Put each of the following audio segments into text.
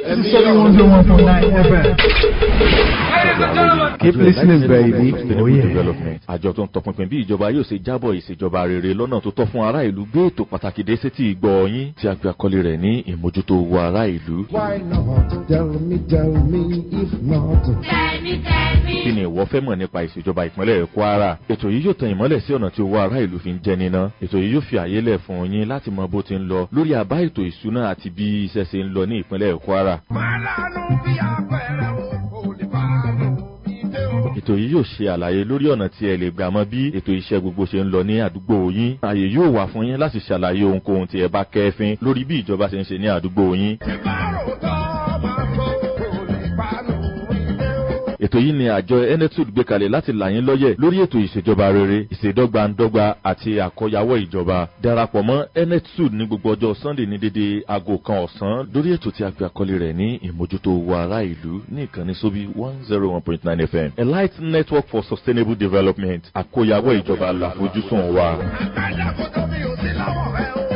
61.9 FM. Keep listening, baby. Sustainable Oh, yeah. development. àjọ tó ń tọpinpin bí ìjọba yóò ṣe jábọ̀ ìṣèjọba rere lọ́nà tó tọ́ fún ará ìlú gbé ètò pàtàkì dé sétí ìgbọ́ yín tí a gbé àkọlé rẹ̀ ní ìmójútó owó ará ìlú. Why not? Tell me, tell me, if not. kí ni ìwọ fẹ́ mọ̀ nípa ìṣèjọba ìpínlẹ̀ kwara ètò yìí yóò tan ìmọ́lẹ̀ sí ọ̀nà tí owó ará ìlú fi ń jẹ níná ètò yìí yóò fi àyè lẹ̀ fún yín láti mọ bó ti ń lọ lórí àbá ètò ìṣúná àti bí iṣẹ́ ṣe ń lọ ní ìpínlẹ̀ kwara Màlánù bí apẹ̀rẹ̀ o, kò lè bá lò mí dé o. ètò yìí yóò ṣe àlàyé lórí ọ̀nà tí ẹ lè gbà mọ bí ètò iṣẹ́ gbogbo ṣe ń lọ ní àdúgbò yín ààyè yóò wà fún yín láti ṣàlàyé ohunkóhun tí ẹ bá kẹ́fín lórí bí ìjọba ṣe ń ṣe ní àdúgbò yín Tí bá rò tán, máa sọ, kò lè bá lò mí dé o. ètò yìí ni àjọ enetud gbé kalẹ̀ láti là yín lọ́yẹ̀ lórí ètò ìṣèjọba rere ìṣèdọ́gbandọ́gba àti àkọyawọ́ ìjọba darapọ̀ mọ́ enetud ní gbogbo ọjọ́ sunday ní dédé aago kan ọ̀sán lórí ètò tí a gbé àkọlé rẹ̀ ní ìmójútó owó ará ìlú ní ìkànnì sóbí one zero one point nine fm elite network for sustainable development àkọyawọ́ ìjọba làfojúsùn wa. Àgbàdo kò tóbi ò sí lọ́wọ́ rẹ o.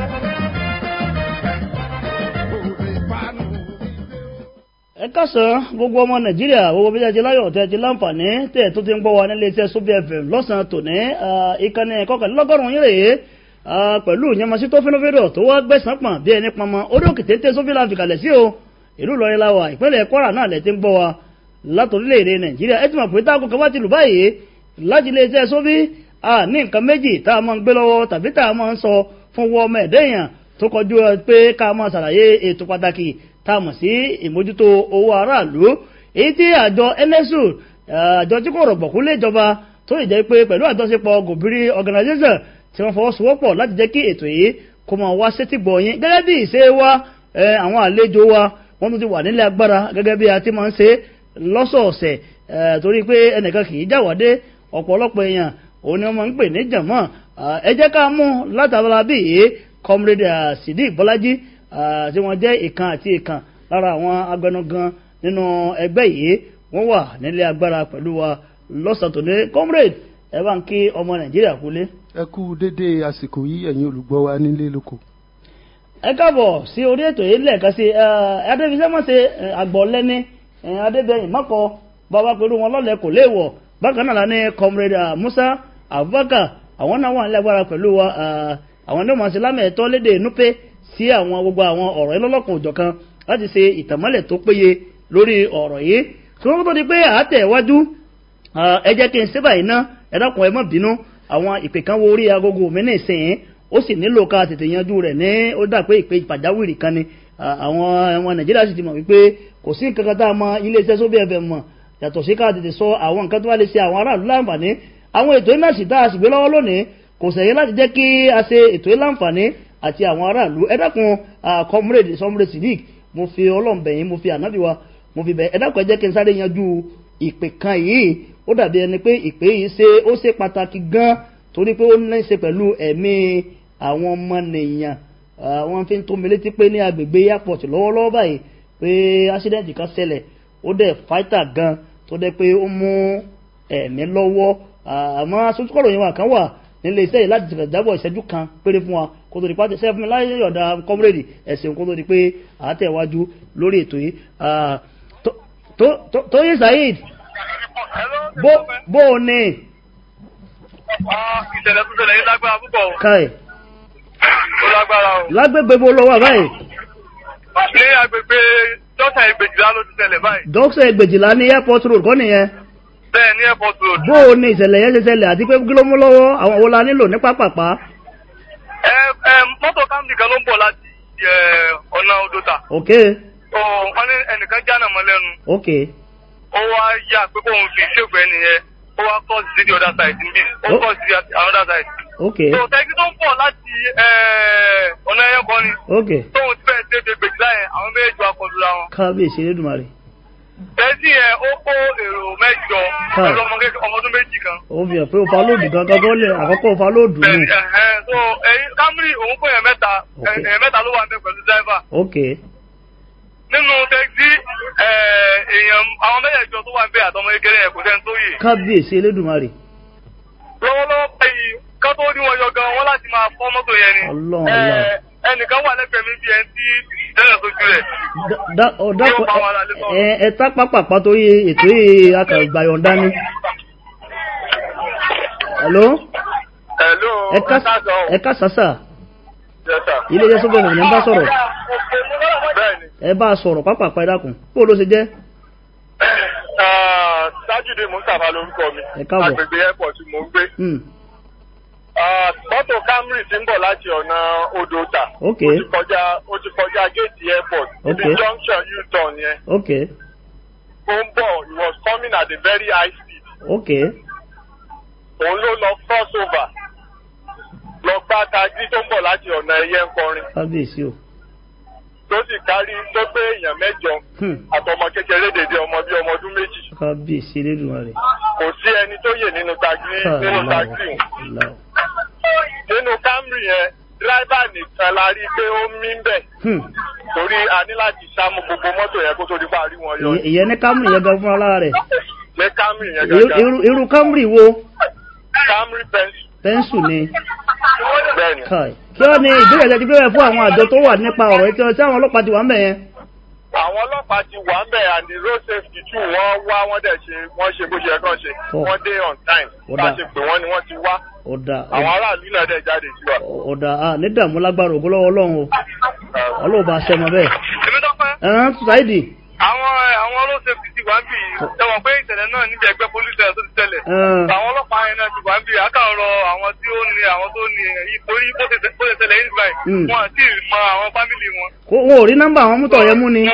Kò lè bá lò mí dé o. ẹ kásán gbogbo ọmọ nàìjíríà gbogbo bí ẹ ti láyọ̀ tẹ́ ti láǹfààní tẹ́ tó ti ń gbọ́ wa nílé iṣẹ́ sóbì fm lọ́sàn-án tòní ah, ìkànnì kọkànlélọ́gọ́rùn-ún yín rèé ah, pẹ̀lú ìyẹnmọ́sí tó fínúfíndọ̀ tó wá gbẹ̀sán pọ̀n bí ẹni pọnmọ orí òkè téńté sóbì láti kalẹ̀ sí o ìlú ìlọrin la wà ìpínlẹ̀ kwara náà lẹ ti ń gbọ́ wa látòrílẹ̀-èdè nàìjíríà ẹ ti mọ̀ pé táàgùn kan bá ti lù báyìí láti ilé iṣẹ́ sóbì ah, ní nǹkan méjì tá a máa ń gbé lọ́wọ́ tàbí tá a máa ń sọ fún wọ́n ọmọ ẹ̀dẹ́yàn tó kọjú ẹ pé ká máa ṣàlàyé ètò pàtàkì tá a mọ̀ sí ìmójútó owó aráàlú èyí tí àjọ nsu àjọ tí kò rọ̀gbọ̀kú lé ìjọba tó lè jẹ́ pé pẹ̀lú àjọṣepọ̀ gòbírí organization tí wọ́n fọwọ́sowọ́pọ̀ láti jẹ́ kí ètò yìí kó máa wá sétí gbọ̀ yín gẹ́gẹ́ bí ìṣe wa ẹ, àwọn àlejò wa wọ́n tún ti wà nílé agbára gẹ́gẹ́ bí a ti máa ń ṣe lọ́sọ̀ọ̀sẹ̀ ẹ, torí pé ẹnìkan kì í jáwádé ọ̀pọ̀lọpọ̀ èèyàn òun ni wọ́n máa ń pè ní jàmọ́ ẹ jẹ́ ká mú látàbọ̀lá bí yìí comrade ah, sidi bọ́lájí ah, tí wọ́n jẹ́ ìkan àti ìkan lára àwọn agbẹnugan nínú ẹgbẹ́ yìí wọ́n wà nílé agbára pẹ̀lú wa lọ́sàn-án tòní comrade ẹ bá ń kí ọmọ nàìjíríà kúlé. ẹ kú dédé àsìkò yìí ẹ̀yin olùgbọ́ wa nílé lóko. ẹ káàbọ̀ sí orí ètò yìí lẹ́ẹ̀kan sí adébísẹ́mọ̀sẹ̀ àgbọ̀lẹ́ni adébẹ̀yìn mọ́kọ bàbá pẹ̀lú wọn lọ́lẹ̀ kò léèwọ̀ bákan náà la ní comrade ah, musa abubakar àwọn náà wà nílẹ̀ agbára pẹ̀lú wa ah, àwọn náà mọ̀ sí lámẹ̀ẹ́tọ́ léde núpé sí àwọn gbogbo àwọn ọ̀rọ̀ ìlọ́lọ́kan òjọ̀kan láti ṣe ìtàmọ́lẹ̀ tó péye lórí ọ̀rọ̀ yìí tí wọ́n tó di pé àátẹ̀wájú ẹ jẹ́ kí n ṣe báyìí ná ẹ dákun ẹ má bínú àwọn ìpè kan wo orí agogo mi ní ìsìn ó sì nílò ká tètè yanjú rẹ̀ ní ó dà pé ìpè pàjáwìrì kan ni Ah, àwọn ọmọ nàìjíríà sì ti mọ̀ wípé kò sí nǹkan kan tá a mọ iléeṣẹ́ sóbì ẹ̀fẹ̀ mọ̀ yàtọ̀ sí ká tètè sọ àwọn nǹkan tó wá lè ṣe àwọn aráàlú láǹfààní àwọn ètò iná sì tá a sì gbé lọ́wọ́ lónìí kò sẹ̀yìn láti jẹ́ kí a ṣe ètò yìí láǹfààní àti àwọn aráàlú ẹ dákun ah, comrade comrade sidik mo fi ọlọ́m̀bẹ̀yìn mo fi ànábì wa mo fi bẹ̀ ẹ dákun ẹ jẹ́ kí n sáré yanjú ìpè kan yìí ó dàbí ẹni pé ìpè yìí ṣe ó ṣe pàtàkì gan torí pé ó ní í ṣe pẹ̀lú ẹ̀mí àwọn ọmọ nìyàn wọ́n fi ń tó mi létí pé ní agbègbè airport lọ́wọ́lọ́wọ́ báyìí pé accident kan ṣẹlẹ̀ ó dẹ̀ fáìtà gan tó dẹ̀ pé ó mú ẹ̀mí lọ́wọ́ àmọ́ asojúkọ̀rọ̀ yẹn wà kan wà nílé iṣẹ́ yìí láti tẹ̀lé jábọ̀ ìṣẹ́jú kan péré fún wa kó tó di pàtẹ sẹ́fún mi láyé yọ̀dà kọ́múrèdì ẹ̀sìn kó tó di pé àátẹ̀wájú lórí ètò yìí Ah, tó- tó- tó- tóyè saheed bó bó o ní ìṣẹ̀lẹ̀ tó ṣẹlẹ̀ yìí lágbára púpọ̀ o. káì ó lágbára o. lágbègbè bó lọ wà báyìí ní agbègbè dọ́tà ìgbèjìlá ló ti ṣẹlẹ̀ báyìí. dókítà ìgbèjìlá ní airport road kọ́ nìyẹn bẹ́ẹ̀ ní airport road. bó o ní ìṣẹ̀lẹ̀ yẹn ṣe ṣẹlẹ̀ àti pé kí ló mú lọ́wọ́ àwọn wo la nílò ní pápápá ẹ ẹ mọ́tò kámdì kan ló ń bọ̀ láti ẹ, ọ̀nà odòta. ok Ó, wọ́n ní ẹnìkan jáná mọ́ lẹ́nu. ok ó wá yà pé kóun fi ṣègbè nìyẹn ó wá kọ́ sí the other side níbí ó Ó. kọ́ sí another side. ok tó tẹ́kí tó ń bọ̀ láti ẹ, ọ̀nà ẹ̀yẹ kan ni ok tóun ti fẹ́ẹ́ dédé gbèjìlá yẹn àwọn méjèèjì wá kọlu ra wọn. kábíyèsí elédùnmarè tẹ́sí yẹn ó kó èrò mẹ́jọ Káì. pẹ̀lú ọmọ kékeré ọmọ ọdún méjì kan. ó fi hàn pé o fa lóòdù gangan tó lè àkọ́kọ́ o fa lóòdù nù bẹ́ẹ̀ni ẹ̀hẹ́n so ẹ̀yin Camry òun kó yẹn mẹ́ta Ok. ẹ̀yìn mẹ́ta ló wà ń bẹ pẹ̀lú driver ok nínú tẹ́sí èèyàn àwọn mẹ́jẹ̀ẹ̀jọ tó wà ń bẹ àtọmọ kékeré yẹn kò sẹ́ni tó yè kábíyèsí elédùnmarè lọ́wọ́lọ́wọ́ báyìí ká tó ní wọn yọ gan wọn láti máa fọ́ mọ́tò yẹn ni Ọlọ́run, Eh, Ọlọ́run. ẹnìkan wà lẹ́gbẹ̀ẹ́ mi bí ẹni tí ìdẹ́rẹ̀ sójú rẹ̀. Da- ọ, dákun Yóò bá wa lálẹ́ sọ̀rọ̀. ẹ ẹ tá pápápá torí ètò yìí akàgbàyọ̀ǹda ni. hello Hello, ẹ ká káàsán. ẹ ká sàṣà Yes, sir. ilé iṣẹ́ sọ́bẹ̀ ìrìn bá sọ̀rọ̀ Bẹ́ẹ̀ni, ẹ bá a sọ̀rọ̀ pápápá ẹ dákun bó ló ṣe jẹ́. ah, Sájúdé Mustapha lórúkọ mi. Ẹ káàbọ̀. Agbègbè airport mo ń gbé. Hmm, Ah, Mọ́tò Camry ti ń bọ̀ láti ọ̀nà Odòta. ok Ó ti kọjá ó ti kọjá géètì airport. Ibi Okay. junction U-turn yẹn. ok Ó ń bọ̀, he was coming at a very high speed. ok Òun ló lọ cross over. Lọ gbá taxi tó ń bọ̀ láti ọ̀nà ẹyẹ ń kọrin. kábíyèsí o. Tó sì kárí tó gbé èèyàn mẹ́jọ. Hmm, Àtọmọ kékeré dèdè ọmọ bíi ọmọ ọdún méjì. kábíyèsí elédùnmarè. Kò sí ẹni tó yè nínú taxi nínú taxi. Aláwọ̀. Nínú Camry yẹn, dírẹ́bà nìkan la rí pé ó mí ń bẹ̀. Hmm, torí a ní láti sámú gbogbo mọ́tò yẹn kó tó di parí wọn yọ ìyẹn- ìyẹn ní Camry yẹn gan fúnra lára rẹ̀ ní Camry yẹn Irú- gángan irú- irú Camry wo Camry pencil pẹ́ńsù ni bẹ́ẹ̀ni kai kí wọ́n ní ìbéèrè ẹ̀jẹ̀ ti bẹ̀rẹ̀ fún àwọn àjọ tó wà nípa ọ̀rọ̀ ètò tí àwọn ọlọ́pàá ti wà ń bẹ̀ yẹn. àwọn ọlọ́pàá ti wà ń bẹ̀ and the road safety too wọ́n wá wọ́n dẹ̀ ṣe wọ́n ṣe bó ṣe yẹ kán ṣe Oh. wọ́n dé on time Ó bá a dáa. ṣe pè wọ́n ni wọ́n ti wá ọ̀dà àwọn aráàlú náà dẹ̀ jáde sí wa. ọ̀dà a ní dààmú lágbára ògbó lọ́wọ́ ọlọ́run o ọlọ́ọ̀bà aṣẹ́mọ bẹ́ẹ̀. èmi dọ́pẹ́ ẹ̀rán Saidi àwọn àwọn road safety ti wà ń bì í tẹ̀wọ̀n pé ìṣẹ̀lẹ̀ náà níbi ẹgbẹ́ police station tó ti tẹ̀lẹ̀ ẹ̀ẹ́n, àwọn ọlọ́pàá yẹn náà ti wà ń bì í àkàrọ̀ àwọn tí ó ní àwọn tó ní èyí torí bó ṣe bó ṣe tẹ̀lẹ̀ yìí báyìí Mm. wọn àti mọ àwọn fámìlì wọn. kó- wọn ò rí nọ́mbà àwọn mútọ̀ yẹn mú ni.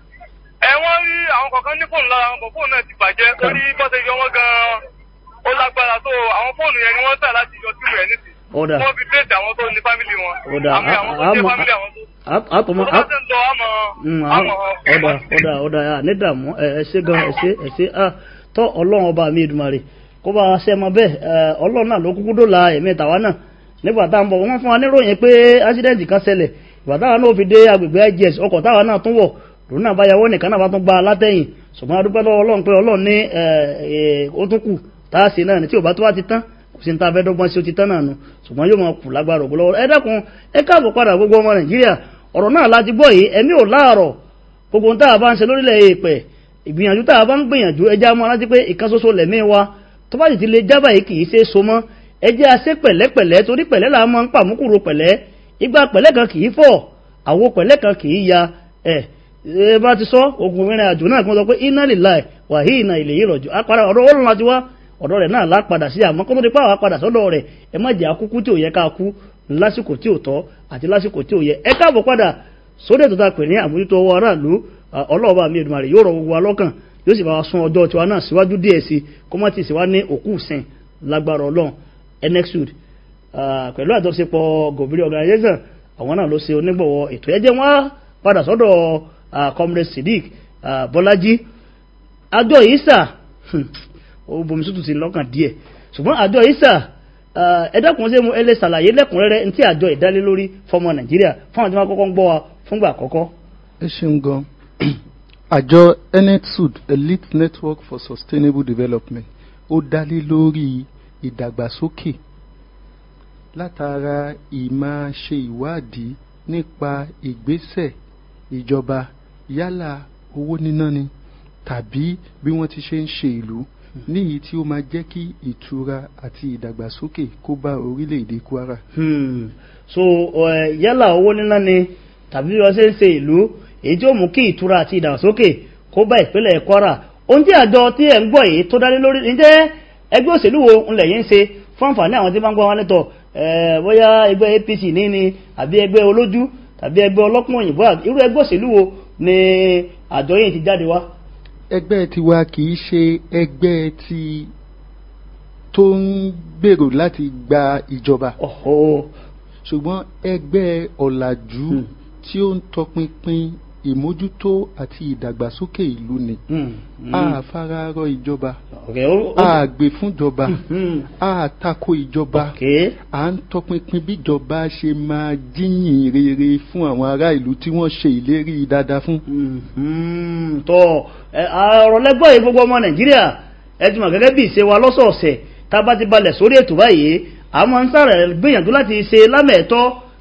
ẹ wọ́n rí àwọn kọ̀ọ̀kan ní fóònù lára àwọn fóònù náà ti bàjẹ́ torí bọ́sẹ̀ yọ wọ́n gan-an ó lágbára tó àwọn fóònù yẹn ni wọ́n tà láti yọ sí rẹ̀ nísì ọ̀dà wọ́n fi déètì àwọn tó ní fámìlì wọn Ọ̀dà, àmì àwọn tó a- jẹ́ a- fámìlì àwọn tó á- àtọmọ tó á- bá tẹ̀ ń lọ àmọ́ Mm, àmọ́ àwọn- ọ̀dà ọ̀dà ọ̀dà à ní dààmú ẹ ẹ ṣé gan ẹ ṣé ẹ ṣé à tọ́ ọlọ́run ọba mi Èdùmàrè kó bá a ṣe mọ bẹ́ẹ̀ ẹ ọlọ́run náà ló kúkú dóòlà ẹ̀mí tàwa náà nígbà tá à ń bọ̀ wọ́n fún wa níròyìn pé ásídẹ́ǹtì kan ṣẹlẹ̀ ìgbà táwa náà fi dé agbègbè IGS ọkọ̀ táwa náà tún wọ̀ lòun náà bá yàwó nìkan náà bá tún gba látẹ̀yìn ṣùgbọ́n a dúpẹ́ lọ́wọ́ ọlọ́run pé ọlọ́run ní ẹ ẹ ó tún kù tá a ṣe náà ní tí ò bá tó wá ti tán kò sí ní ta fẹ́ dọ́gbọ́n sí ó ti tán náà nu ṣùgbọ́n yóò máa kù lágbára ògbó lọ́wọ́ ẹ dákun ẹ káàbọ̀ padà gbogbo ọmọ Nàìjíríà ọ̀rọ̀ náà láti gbọ́ yìí ẹ̀mí ò láàrọ̀ gbogbo ohun tá a bá ń ṣe lórílẹ̀ èèpẹ̀ ìgbìyànjú tá a bá ń gbìyànjú ẹjẹ́ a máa rántí pé ìkan ṣoṣo lẹ̀mí wa tó bá sì ti lè jábà yìí kì í ṣe é so mọ́ ẹjẹ́ a ṣe pẹ̀lẹ́pẹ̀lẹ́ torí pẹ̀lẹ́ là máa ń pàmùkúrò pẹ̀lẹ́ ìgbà pẹ̀lẹ́ kan kì í fọ̀ àwo pẹ̀lẹ́ kan kì í ya ẹ̀ ẹ bá ti sọ ogun ìrìn àjò náà kí wọ́n sọ pé iná lè láì wàhí iná ilé yìí rọ̀jò apara ọ̀rọ̀ ó lọ́nà ti wá ọ̀dọ̀ rẹ̀ náà lápadà sí àmọ́ kó tó di pa àwọn padà sọ́dọ̀ rẹ̀ ẹ má jẹ́ akúkú tí ò yẹ ká kú lásìkò tí ò tọ́ àti lásìkò tí ò yẹ ẹ káàbọ̀ padà sórí ètò tá a pè ní àmójútó ọwọ́ aráàlú ọlọ́ọ̀bá mi Èdùmàrè yóò rọ gbogbo wa lọ́kàn yóò sì bá wa sún ọjọ́ tiwa náà síwájú díẹ̀ sí kó má ti sì wá ní òkú sìn lágbára ọlọ́run enexud pẹ̀lú àjọṣepọ̀ gòbìrì organization àwọn náà ló ṣe onígbọ̀wọ́ ètò ẹjẹ́ wọn padà sọ́dọ̀ ah, comrade Siddiq ah, Bọ́lájí àjọ ìsà ó bomi tútù sí lọ́kàn díẹ̀ ṣùgbọ́n àjọ ìsà ẹ̀dàkùn ṣe mú ẹlẹ́ ṣàlàyé lẹ́kùnrẹ́rẹ́ ní tí àjọ ìdálé lórí fọmọ Nàìjíríà fún àwọn tí wọ́n kọ́kọ́ ń gbọ́ wa fúngbà àkọ́kọ́. ẹ ṣeun gan àjọ enetsud elite network for sustainable development ó dálé lórí ìdàgbàsókè látara ìmáa ṣe ìwádìí nípa ìgbésẹ̀ ìjọba yálà owó níná ni tàbí bí wọ́n ti ṣe ń ṣe ìlú níyìí tí ó máa jẹ́ kí ìtura àti ìdàgbàsókè kó bá orílẹ̀-èdè Kwara. Hmm. so ẹ, yálà owó níná ni tàbí bí wọ́n ṣe ń ṣe ìlú èyí tí ó mú kí ìtura àti ìdàgbàsókè kó bá ìpínlẹ̀ Kwara ohun tí àjọ tí ẹ̀ ń gbọ́ yìí tó dálé lórí ǹjẹ́ ẹgbẹ́ òṣèlú wo ńlẹ̀ yìí ń ṣe fún àǹfààní àwọn tí bá ń gbọ́ wọn nítọ̀ ẹ̀ bóyá ẹgbẹ́ APC ní ni àbí ẹgbẹ́ olójú tàbí ẹgbẹ́ ọlọ́pọ̀ òyìnbó irú ẹgbẹ́ òṣèlú wo ni àjọ yìí ti jáde wá. ẹgbẹ́ tiwa kì í ṣe ẹgbẹ́ ti tó ń gbèrò láti gba ìjọba ọ̀họ́ ṣùgbọ́n ẹgbẹ́ ọ̀làjú Hmm. tí ó ń tọpinpin ìmójútó àti ìdàgbàsókè ìlú ni Hmm. Hmm. a fararọ ìjọba Okay, ó- ó- a gbè fúnjọba Hmm. a tako ìjọba Okay. à ń tọpinpin bíjọba ṣe máa jíyìn rere fún àwọn ará ìlú tí wọ́n ṣe ìlérí dáadáa fún. Mhm. tọ́ ẹ, ọ̀rọ̀ lẹ́gbọ́ yìí gbogbo ọmọ nàìjíríà ẹ ti mọ̀ gẹ́gẹ́ bí ìṣe wa lọ́sọ̀ọ̀sẹ̀ tá a bá ti balẹ̀ sórí ètò báyìí a máa ń sàrẹ̀ gbìyànjú láti ṣe lámẹ̀ẹ́tọ́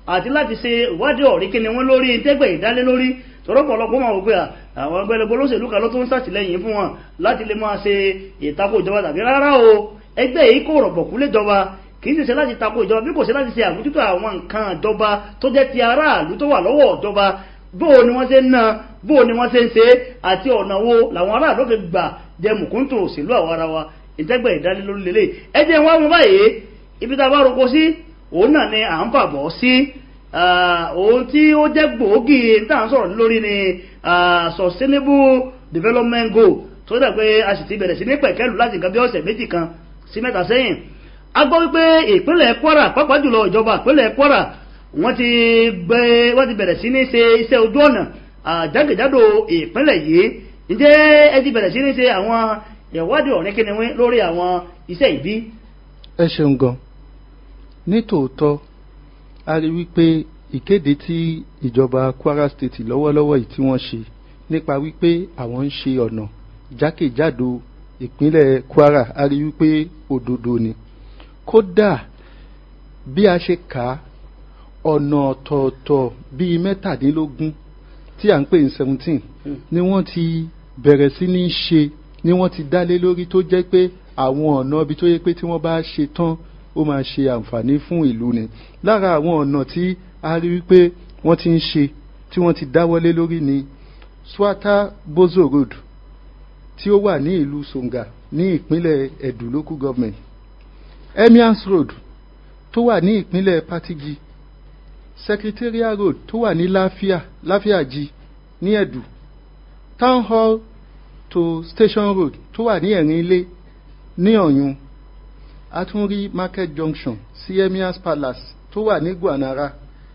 àti láti ṣe ìwádìí ọ̀rí kí ni wọ́n lórí tẹ́gbẹ̀ ìdálé lórí tọ́rọ pọ̀lọpọ̀ máa wò pé à, àwọn ẹgbẹ́lẹ́gbẹ́ olóṣèlú kan ló tó ń sàtìlẹ́yìn fún wọn láti lè máa ṣe ìtakò ìjọba tàbí rárá o ẹgbẹ́ yìí kò rọ̀gbọ̀kú léjọba kì í sì ṣe láti takò ìjọba bí kò ṣe láti ṣe àmójútó àwọn nǹkan ìjọba tó jẹ́ ti aráàlú tó wà lọ́wọ́ ìjọba bóò ni wọ́n ṣe ń ná bóò ni wọ́n ṣe ń ṣe àti ọ̀nà wo làwọn aráàlú fi gbà jẹ mùkúntù òṣèlú àwọn ara wa ìtẹ́gbẹ̀ ìdánilórí lélẹ̀ ẹ jẹ́ wọn mú báyìí ibi tá a bá roko sí òun náà ni à ń fàbọ̀ sí Ah, ohun tí ó jẹ́ gbòógì tá à ń sọ̀rọ̀ lórí ni ah, sustainable development goal tó dà pé a sì ti bẹ̀rẹ̀ sí ní pẹ̀kẹ́lù láti nǹkan bí ọ̀sẹ̀ méjì kan sí mẹ́ta sẹ́yìn a gbọ́ wípé ìpínlẹ̀ Kwara pàápàá jùlọ ìjọba ìpínlẹ̀ Kwara wọ́n ti gbé wọ́n ti bẹ̀rẹ̀ sí ní ṣe iṣẹ́ ojú ọ̀nà ah, jákèjádò ìpínlẹ̀ yìí ǹjẹ́ ẹ ti bẹ̀rẹ̀ sí ní ṣe àwọn ìwádìí ọ̀rìn kíniwín lórí àwọn iṣẹ́ ìbí ẹ ṣeun gan nítòótọ́ a rí wípé ìkéde tí ìjọba Kwara State lọ́wọ́lọ́wọ́ yìí tí wọ́n ṣe nípa wípé àwọn ń ṣe ọ̀nà jákèjádò ìpínlẹ̀ Kwara a rí wípé òdodo ni kódà bí a ṣe kà á ọ̀nà ọ̀tọ̀ọ̀tọ̀ bíi mẹ́tàdínlógún tí à ń pè ní seventeen ni wọ́n ti bẹ̀rẹ̀ sí ní ṣe ni wọ́n ti dálé lórí tó jẹ́ pé àwọn ọ̀nà ibi tó yẹ pé tí wọ́n bá ṣe tán ó máa ṣe àǹfààní fún ìlú ni lára àwọn ọ̀nà tí a rí wípé wọ́n ti ń ṣe tí wọ́n ti dáwọ́lé lórí ni Swata Bozo Road tí ó wà ní ìlú Songa ní ìpínlẹ̀ Edo local government Emirs Road tó wà ní ìpínlẹ̀ Patigi Secretariat Road tó wà ní Láfíà Láfíàjì ní Edo Town Hall to Station Road tó wà ní ẹ̀rín ilé ní Ọ̀yún a tún rí Market Junction sí Emirs Palace tó wà ní Gwanara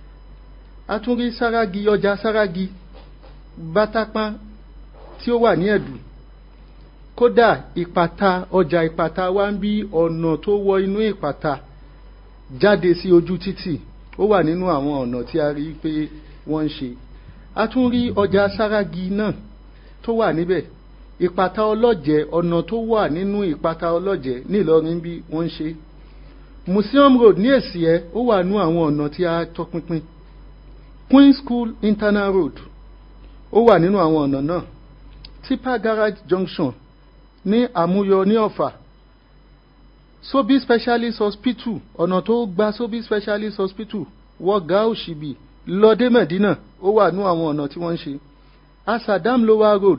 a tún rí Saragi ọjà Saragi Bátàpá tí ó wà ní Ẹ̀dù kódà ìpàtà ọjà ìpàtà wa ń bí ọ̀nà tó wọ inú ìpàtà jáde sí ojú títì ó wà nínú àwọn ọ̀nà tí a rí pé wọ́n ń ṣe a tún rí ọjà Saragi náà tó wà níbẹ̀ ìpàtà ọlọ́jẹ̀ ọ̀nà tó wà nínú ìpàtà ọlọ́jẹ̀ ní Ìlọrin bí wọ́n ń ṣe Museum Road ní Èsìẹ́ ó wà nú àwọn ọ̀nà tí a tọpinpin Queen School Internal Road ó wà nínú àwọn ọ̀nà náà Tipa Garage Junction ní Àmúyọ ní Ọ̀fà Sobi Specialist Hospital ọ̀nà tó gba Sobi Specialist Hospital wọ́gá òṣìbì lọ́dé Mẹ̀dínà ó wà nú àwọn ọ̀nà tí wọ́n ń ṣe Asadam Lower Road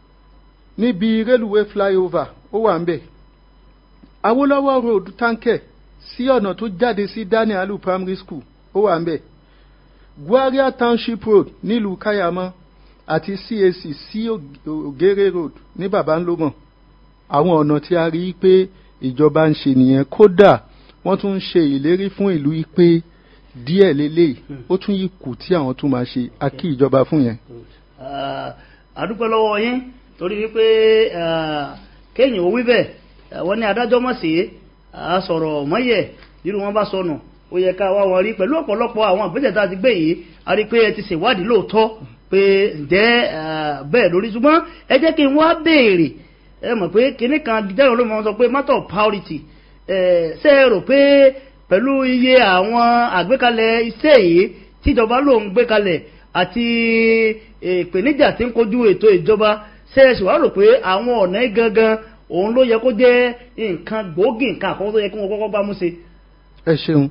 níbi railway flyover ó wà ń bẹ̀ Awolowo Road Tánkẹ̀ sí ọ̀nà tó jáde sí Daniel Alu Primary School ó wà ń bẹ̀ Gwaria Township Road nílùú Kayama àti CAC sí Ògèrè Road ní Babanlómọ̀ àwọn ọ̀nà tí a rí i pé ìjọba ń ṣe nìyẹn kódà wọ́n tún ń ṣe ìlérí fún ìlú yìí pé díẹ̀ lélẹ́yìí ó tún yìí kù tí àwọn tún máa ṣe a kí ìjọba fún yẹn. Ah, àdúpẹ́ lọ́wọ́ yín torí wípé ah, kéèyàn ò wí bẹ́ẹ̀ ah, wọ́n ní adájọ́ mọ̀ sí a sọ̀rọ̀ mọ́yẹ̀ nínú wọn bá sọnù ó yẹ ká wá wọn rí pẹ̀lú ọ̀pọ̀lọpọ̀ àwọn ìgbésẹ̀ tá a ti gbé yìí a rí pé ẹ ti ṣèwádìí lóòótọ́ pé ǹjẹ́ ah, bẹ́ẹ̀ lórí ṣùgbọ́n ẹ jẹ́ kí n wá béèrè ẹ mọ̀ pé kinní kan jẹ́rọ ló máa sọ pé matter of priority ẹ ṣe é rò pé pẹ̀lú iye àwọn àgbékalẹ̀ iṣẹ́ yìí tíjọba ló ń gbé kalẹ̀ àti ìpèníjà tí ń kojú ètò ìjọba ṣe é ṣe wá rò pé àwọn ọ̀nà yìí gangan òun ló yẹ kó jẹ́ nǹkan gbòógì nǹkan àkọ́kọ́ tó yẹ kí wọ́n kọ́kọ́ bá mú ṣe. ẹ ṣeun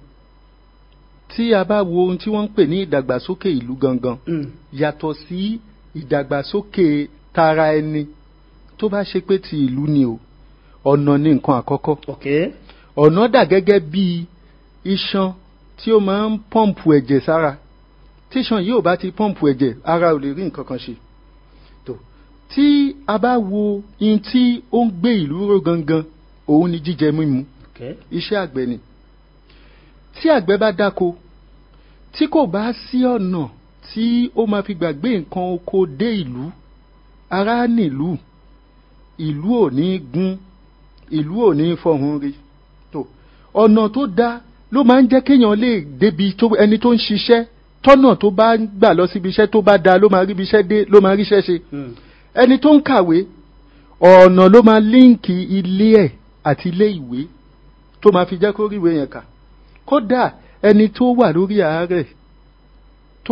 tí a bá wo ohun tí wọ́n ń pè ní ìdàgbàsókè ìlú gangan Mm. yàtọ̀ sí ìdàgbàsókè tara ẹni tó bá ṣe pé ti ìlú ni o ọ̀nà ní nǹkan àkọ́kọ́ ok ọ̀nà dà gẹ́gẹ́ bí iṣan tí ó máa ń pọ́ǹpù ẹ̀jẹ̀ sára tíṣan yìí ò bá ti pọ́ǹpù ẹ̀jẹ̀ ara ò lè rí nǹkan kan ṣe tó tí a bá wo in tí ó ń gbé ìlú ró gangan òun ni jíjẹ mímu ok iṣẹ́ àgbẹ̀ ni tí àgbẹ̀ bá dáko tí kò bá sí ọ̀nà tí ó máa fi gbàgbé nǹkan oko dé ìlú ara nílùú ìlú ò ní gún ìlú ò ní fọhùn rí tó ọ̀nà tó dá ló máa ń jẹ́ kéèyàn lè débi tó ẹni tó ń ṣiṣẹ́ tọ́nà tó bá ń gbà lọ síbi iṣẹ́ tó bá da ló máa ríbi iṣẹ́ dé ló máa ríṣẹ́ ṣe Mm. ẹni tó ń kàwé ọ̀nà ló máa líǹkì ilé ẹ̀ àti ilé ìwé tó máa fi jẹ́ kó ríwé yẹn kà kódà ẹni tó wà lórí àárẹ̀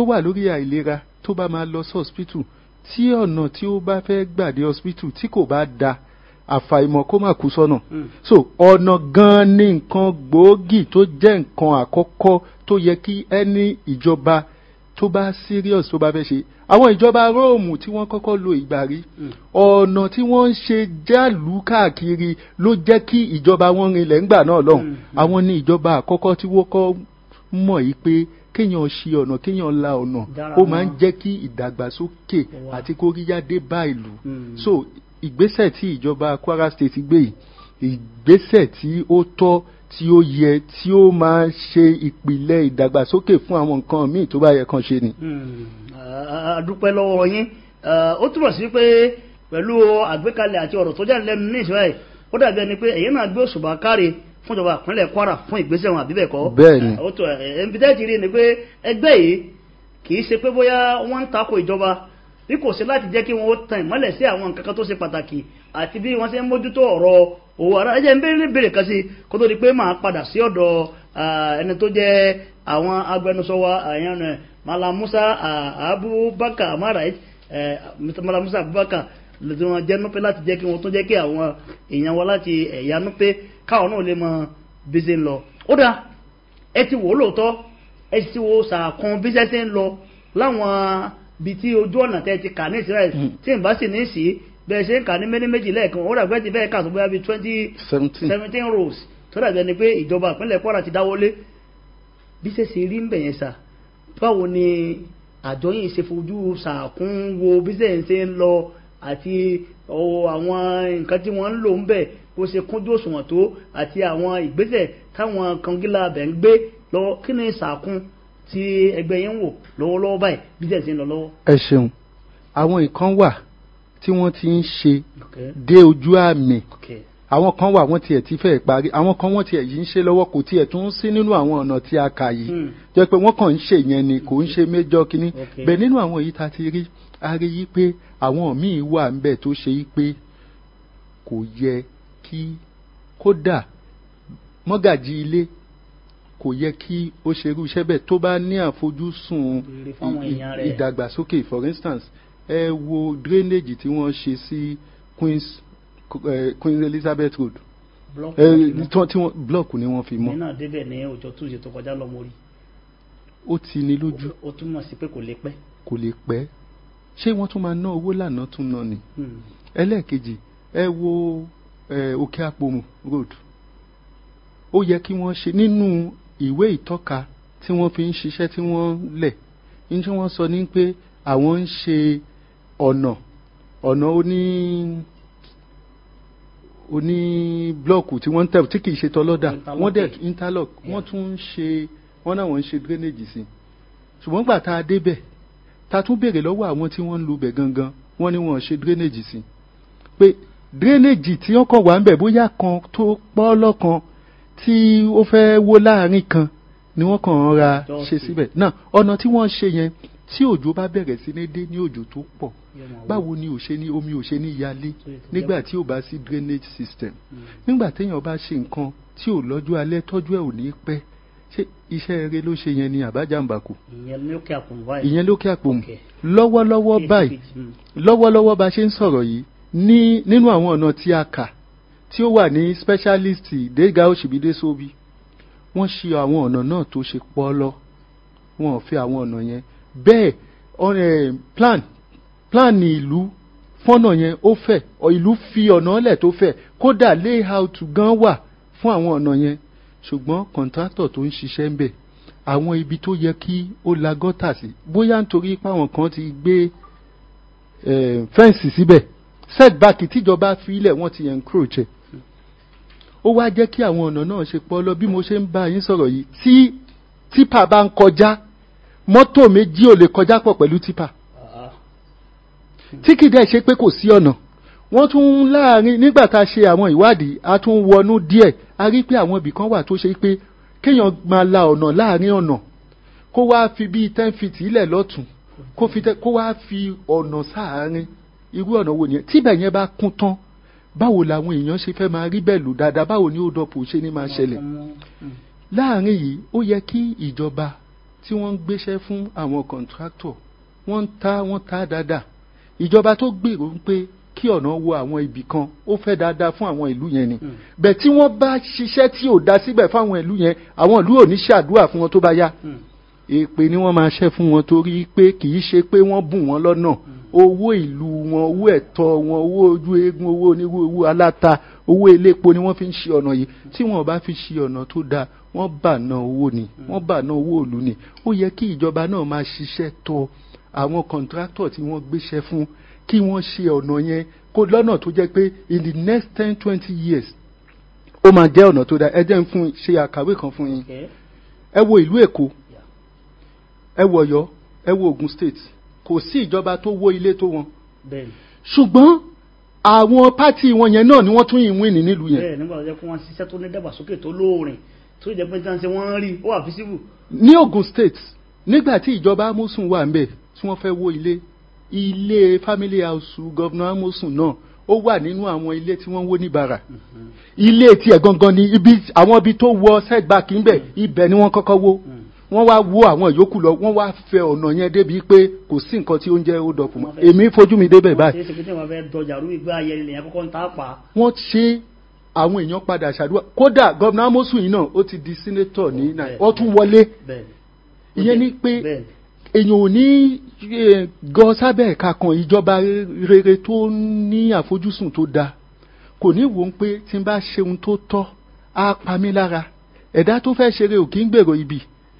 tó wà lórí àìlera tó bá máa lọ sí hospital tí ọ̀nà tí ó bá fẹ́ gbà dé hospital tí kò bá da àfàìmọ̀ kó má kú sọ́nà Mm. so ọ̀nà gan-an ní nǹkan gbòógì tó jẹ́ nǹkan àkọ́kọ́ tó yẹ kí ẹni ìjọba tó bá serious tó bá fẹ́ ṣe àwọn ìjọba róòmù tí wọ́n kọ́kọ́ lo ìgbà rí Mm. ọ̀nà tí wọ́n ń ṣe jálù káàkiri ló jẹ́ kí ìjọba wọn rinlẹ̀ ńgbà náà lọ́hùn Mm. àwọn ní ìjọba àkọ́kọ́ tí wọ́n kọ́ mọ̀ yìí pé kéèyàn ṣe ọ̀nà kéèyàn la ọ̀nà Dára ó máa ń mọ́. jẹ́ kí ìdàgbàsókè Wà. àti kóríyá dé bá ìlú Mm. so ìgbésẹ̀ tí ìjọba kwara state gbé yìí ìgbésẹ̀ tí ó tọ́ tí ó yẹ tí ó máa ṣe ìpìlẹ̀ ìdàgbàsókè fún àwọn nǹkan míì tó bá yẹ kàn ṣe ni. Mm. a a dúpẹ́ lọ́wọ́ yín Eh, ó túbọ̀ sí pé pẹ̀lú àgbékalẹ̀ àti ọ̀rọ̀ tó jáde lẹ́nu ní ìṣẹ́ ó dàbí ẹni pé èyí náà gbé òṣùbà káre fún ìjọba ìpínlẹ̀ kwara fún ìgbésẹ̀ wọn àbí bẹ́ẹ̀ kọ́ Bẹ́ẹ̀ni. Eh, ó tó ẹ̀ẹ́n bí tẹ́ẹ̀tì rí ni pé ẹgbẹ́ yìí kì í ṣe pé bóyá wọ́n ń takò ìjọba bí kò sí láti jẹ́ kí wọ́n ó tan ìmọ́lẹ̀ sí àwọn nǹkan kan tó ṣe pàtàkì àti bí wọ́n ṣe ń mójútó ọ̀rọ̀ owó ara ẹjẹ́ ń bèrè ní bèrè kan sí kó tó di pé màá padà sí ọ̀dọ̀ ah, ẹni tó jẹ́ àwọn agbẹnusọ wa àyàn rẹ̀ Malam Musa ah, Abubakar amarait Mr. Malam Musa Abubakar lọ́dún wọn jẹ́ núpẹ́ láti jẹ́ kí wọ́n tún jẹ́ kí àwọn èèyàn wa láti ẹ̀yà núpẹ́ káwọn náà lè mọ bí ṣe ń lọ ó dáa ẹ ti wò ó lóòótọ́ ẹ sì ti wo sàkún bí ṣe ń lọ láwọn ibi tí ojú ọ̀nà tẹ́ ti kà ní Israel tí n bá sì ní sí bẹ́ẹ̀ ṣe ń kà ní méní méjì lẹ́ẹ̀kan ó dàgbẹ́ ti bẹ́ẹ̀ kà tó bóyá bíi twenty seventeen seventeen rows tó dàbí ẹni pé ìjọba ìpínlẹ̀ Kwara ti dáwọ́lé bí ṣe ṣe rí ń bẹ̀ yẹn sà báwo ni àjọ yìí ṣe fojú sàkún wo bí ṣe ń ṣe ń lọ àti ọ, àwọn nǹkan tí wọ́n ń lò ń bẹ̀ bó ṣe kúnjú òṣùwọ̀n tó àti àwọn ìgbésẹ̀ táwọn kangilá bẹ̀ ń gbé lọ́wọ́ kí ni sàkún tí ẹgbẹ́ yẹn ń wò lọ́wọ́lọ́wọ́ báyìí bí ṣe ń ṣe ń lọ lọ́wọ́. ẹ ṣeun àwọn nǹkan wà tí wọ́n ti ń ṣe Okay. dé ojú àmì Okay. àwọn kan wà wọ́n tiẹ̀ ti fẹ́ parí àwọn kan wọ́n tiẹ̀ yìí ń ṣe lọ́wọ́ kò tiẹ̀ tún sí nínú àwọn ọ̀nà tí a kà yìí Hmm. jẹ́ pé wọ́n kàn ń ṣe yẹn ni kò ń ṣe méjọ́ kínní Okay. bẹ́ẹ̀ nínú àwọn èyí tá a ti rí a rí yí pé àwọn míì wà ń bẹ̀ tó ṣe yí pé kò yẹ kí kódà mọ́gàjì ilé kò yẹ kí ó ṣerú iṣẹ́ bẹ́ẹ̀ tó bá ní àfojúsùn Rere fáwọn ì- ì- èèyàn rẹ̀. ìdàgbàsókè for instance ẹ wo drainage tí wọ́n ṣe sí Queens eh, Queen Elizabeth Road Block ẹ láti mú. tí wọ́n- tí wọ́n block ni wọ́n fi mi mọ́ náà débẹ̀ ní ọjọ́ túnṣe tó kọjá lọ mórí ó ti ní lójú ó túmọ̀ sí pé kò lè pẹ́. kò lè pẹ́ ṣé wọ́n tún máa ná owó lànà tún ná ni Hmm. ẹlẹ́ẹ̀kejì ẹ wo eh, òkè àpòmù road ó yẹ kí wọ́n ṣe nínú ìwé ìtọ́ka tí wọ́n fi ń ṣiṣẹ́ tí wọ́n lẹ̀ ní tí wọ́n sọ ní pé àwọn ń ṣe ọ̀nà ọ̀nà oní oní blọọkù tí wọ́n ń tẹ̀ tí kì í ṣe tọlọ́dà Interlock. wọ́n dẹ̀ interlock Yeah. wọ́n tún ń ṣe wọ́n náà wọ́n ń ṣe drainage sí ṣùgbọ́n gbà tá a débẹ̀ ta tún béèrè lọ́wọ́ àwọn tí wọ́n ń lu bẹ̀ gangan wọ́n ní wọ́n ṣe drainage sí pé drainage tí wọ́n kàn wá ń bẹ̀ bóyá kan tó pọ́ lọ́kan tí ó fẹ́ wó láàrin kan ni wọ́n kàn ń ra Just ṣe síbẹ̀ náà ọ̀nà tí wọ́n ṣe yẹn tí òjò bá bẹ̀rẹ̀ sí ní dé ní òjò tó pọ̀ Yóò máa wó. báwo ni ò ṣe ní omi ò ṣe ní yalé So it's nígbà tí ò bá sí drainage system Hmm. nígbà téèyàn bá ṣe nǹkan tí ò lọ́jọ́ alẹ́ tọ́jú ẹ̀ ò ní pẹ́ ṣé iṣẹ́ eré ló ṣe yẹn ni àbájáǹbàkù ìyẹn ní òkè àkùnrin báyìí. ìyẹn lókè àpòmù Okay. lọ́wọ́lọ́wọ́ Case báyìí kejì, hmm. lọ́wọ́lọ́wọ́ bá ṣe ń sọ̀rọ̀ yìí ní nínú àwọn ọ̀nà tí a kà tí ó wà ní specialist dega òṣìbídé sóbi wọ́n ṣe àwọn ọ̀nà náà tó ṣe pọ́lọ́ wọn ò fi àwọn ọ̀nà yẹn bẹ́ẹ̀ ọ̀nà eh, plan plan ní ìlú fọ́nà yẹn ó fẹ̀ ọ ìlú fi ọ̀nà lẹ̀ tó fẹ̀ kódà layout gan wà fún àwọn ọ̀nà yẹn ṣùgbọ́n kọ̀ǹtrátọ̀ tó ń ṣiṣẹ́ ń bẹ̀ àwọn ibi tó yẹ kí ó la gọ́tà sí bóyá nítorí pé àwọn kan ti gbé eh, fẹ́ǹsì síbẹ̀ setback tíjọba fi ilẹ̀ wọ́n ti encroach ẹ̀ ó wá jẹ́ kí àwọn ọ̀nà náà ṣe pọ́ lọ bí mo ṣe ń bá yín sọ̀rọ̀ yìí tí tipa bá ń kọjá mọ́tò méjì ò lè kọjá pọ̀ pẹ̀lú tipa Ah, tí kìí dẹ̀ ṣe pé kò sí ọ̀nà wọ́n tún láàrin nígbà tá a ṣe àwọn ìwádìí a tún wọnú díẹ̀ a rí pé àwọn ibì kan wà tó ṣe pé kéèyàn máa la ọ̀nà láàrin ọ̀nà kó wá fi bíi ten feet ilẹ̀ lọ́tún kó fi tẹ- kó wá fi ọ̀nà sáàárín irú ọ̀nà wo nìyẹn tíbẹ̀ yẹn bá kún tán báwo làwọn èèyàn ṣe fẹ́ máa rí bẹ́ẹ̀ lò dáadáa báwo ni ó dọ̀pọ̀ ṣe ní máa ṣẹlẹ̀ ọmọ- hmm. láàrin yìí ó yẹ kí ìjọba tí wọ́n ń gbéṣẹ́ fún àwọn contractor wọ́n ń ta wọ́n ta dáadáa ìjọba tó gbèrò ń pé kí ọ̀nà wo àwọn ibì kan ó fẹ́ dáadáa fún àwọn ìlú yẹn ni bẹ́ẹ̀ tí wọ́n bá ṣiṣẹ́ tí ò dá síbẹ̀ fáwọn ìlú yẹn àwọn ìlú ò ní ṣàdúrà fún wọn tó bá yá èpè ni wọ́n máa ṣẹ́ fún wọn torí pé kì í ṣe pé wọ́n bùn wọ́n lọ́nà owó ìlú wọn owó ẹ̀tọ́ wọn owó ojú eégún owó onírú owó aláta owó elépo ni wọ́n fi ń ṣe ọ̀nà yìí tí wọ́n bá fi ṣe ọ̀nà tó dáa wọ́n bà ná owó ni wọ́n bà ná owó ìlú ni ó yẹ kí ìjọba náà máa ṣiṣẹ́ tọ àwọn kọ̀ǹtráktọ̀ tí wọ́n gbéṣẹ́ fún kí wọ́n ṣe ọ̀nà yẹn kó lọ́nà tó jẹ́ pé in the next ten twenty years ó máa jẹ́ ọ̀nà tó dáa ẹ jẹ́ ń fún ṣe àkàwé kan fún yín Okay. ẹ wo ìlú èkó ẹ wo ọ̀yọ́ ẹ wo ogun state kò sí ìjọba tó wó ilé tó wọn bẹ́ẹ̀ni ṣùgbọ́n àwọn pátì wọn yẹn náà ni wọ́n tún yìn wíìnì nílùú yẹn bẹ́ẹ̀ nígbà tó jẹ́ kó wọ́n ṣiṣẹ́ tó ní dàgbàsókè tó lóòrìn tó jẹ́ pé tí wọ́n ṣe wọ́n rí ó wà físíbù ní ogun state nígbà tí ìjọba amosun wà ńbẹ̀ tí wọ́n fẹ́ wó ilé ilé family house governor amosun náà ó wà nínú àwọn ilé tí wọ́n wó ní bara ilé tiẹ̀ gangan ni ibi àwọn ibi tó wọ setback ńbẹ̀ ibẹ̀ ni wọ́n kọ́kọ́ wó wọ́n wá wó àwọn ìyókù lọ wọ́n wá fẹ́ ọ̀nà yẹn débi pé kò sí nǹkan tí ó ń jẹ́ ó dọ̀pọ̀ mọ́ èmi fojú mi débẹ̀ báyìí ṣe é ṣe pé tí wọ́n fẹ́ dọjà rú ìgbà ayẹyẹ lèyàn kọ́kọ́ ń ta pa wọ́n ṣe àwọn èèyàn padà ṣàdúrà kódà gọ́vnà amosun yìí náà ó ti di sínétọ̀ ní nàìjíríà ó tún wọlé bẹ́ẹ̀ni ìyẹn ni pé bẹ́ẹ̀ni èèyàn ò ní eh, gọ sábẹ́ ẹ̀ka kan ìjọba rere tó ní àfojúsùn tó dáa kò ní wò ó pé tí n bá ṣe ohun tó tọ́ á pa mí lára ẹ̀dá tó fẹ́ ṣeré ò kí ń gbèrò ibi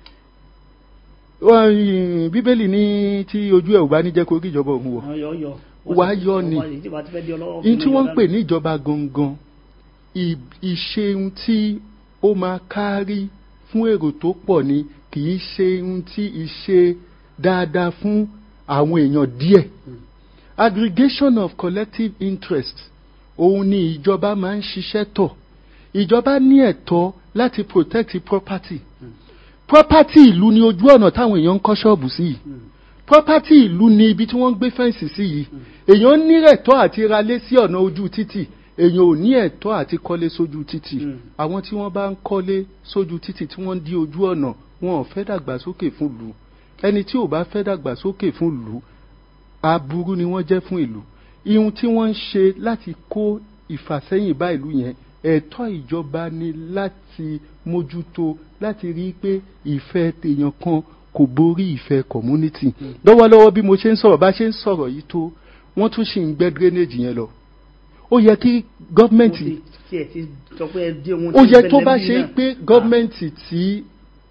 Wọ́n, eh, bíbélì ní tí ojú ẹ̀ ò bá ní jẹ́ kó rí ìjọba òun wọ̀ wọ́n yọ yọ Wà á yọ ni. ní ní tí wọ́n ń pè ní ìjọba gangan ì- ìṣeun tí ó máa kárí fún èrò tó pọ̀ ni kì í ṣe ohun tí ìṣe dáadáa fún àwọn èèyàn díẹ̀ aggregation of collective interest òun ni ìjọba máa ń ṣiṣẹ́ tọ̀ ìjọba ní ẹ̀tọ́ láti protect property property ìlú ni ojú ọ̀nà táwọn èèyàn ń kọ́ ṣọ́ọ̀bù sí yìí property ìlú ni ibi tí wọ́n ń gbé fẹ́ǹsì sí yìí èèyàn ní ẹ̀tọ́ àti ralé sí ọ̀nà ojú títì èèyàn ò ní ẹ̀tọ́ àti kọ́lé sójú títì Mm. àwọn tí wọ́n bá ń kọ́lé sójú títì tí wọ́n ń dí ojú ọ̀nà wọn ò fẹ́ dàgbàsókè fún ìlú ẹni tí ò bá fẹ́ dàgbàsókè fún ìlú aburú ni wọ́n jẹ́ fún ìlú ihun tí wọ́n ń ṣe láti kó ìfàsẹ́yìn bá ìlú yẹn ẹ̀tọ́ ìjọba ni láti mójútó láti rí i pé ìfẹ́ tèèyàn kan kò borí ìfẹ́ community lọ́wọ́lọ́wọ́ bí mo ṣe ń sọ̀rọ̀ bá ṣe ń sọ̀rọ̀ yìí tó wọ́n tún ṣì ń gbẹ́ drainage yẹn lọ ó yẹ kí gọ́ọ̀mẹ̀ntì tiẹ̀ ti sọ pé ẹ dí ohun ó tí yẹ ń tó bẹ bá lẹ́bí ṣe náà. pé gọ́ọ̀mẹ̀ntì tí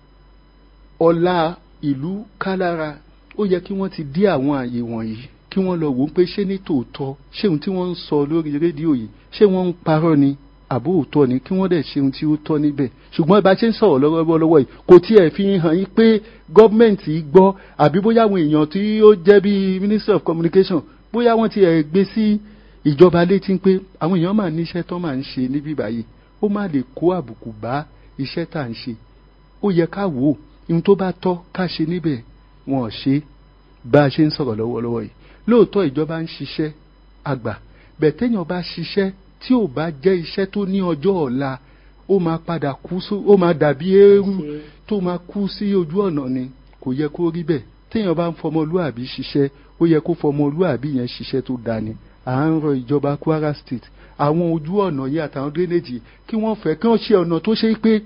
ọlá ìlú kálára ó yẹ kí wọ́n ti dí àwọn àyè wọ̀nyí kí wọ́n lọ wò ó pé ṣé ní tòótọ́ ṣé ohun tí wọ́n ń sọ lórí rédíò yìí ṣé wọ́n ń parọ́ ni àbó òótọ́ ni kí wọ́n dẹ̀ ṣe ohun tí ó tọ́ níbẹ̀ ṣùgbọ́n bá a ṣe ń sọ̀rọ̀ lọ́wọ́lọ́wọ́ yìí kò tiẹ̀ fi hàn yín pé gọ́ọ̀mẹ̀ntì gbọ́ àbí bóyá àwọn èèyàn tí ó jẹ́ bíi ministry of communication bóyá wọ́n ti ẹ̀ gbé sí ìjọba létí pé àwọn èèyàn máa níṣẹ́ tó máa ń ṣe níbí báyìí ó má lè kó àbùkù bá iṣẹ́ tá à ń ṣe ó yẹ ká wò ó ohun tó bá tọ́ ká ṣe níbẹ̀ wọn ò ṣe é bá a ṣe ń sọ̀rọ̀ lọ́wọ́lọ́wọ́ yìí lóòótọ́ ìjọba ń ṣiṣẹ́ àgbà bẹ́ẹ̀ téèyàn bá ṣiṣẹ́ tí ò bá jẹ́ iṣẹ́ tó ní ọjọ́ ọ̀la ó máa padà kú sí ó máa dàbí eérú Ṣe- tó máa kú sí ojú ọ̀nà ni kò yẹ kó rí bẹ́ẹ̀ téèyàn bá ń fọmọlúàbí ṣiṣẹ́ ó yẹ kó fọmọlúàbí yẹn ṣiṣẹ́ tó dáni à ń rọ ìjọba Kwara State àwọn ojú ọ̀nà yìí àtàwọn drainage kí wọ́n fẹ́ kí wọ́n ṣe ọ̀nà tó ṣe pé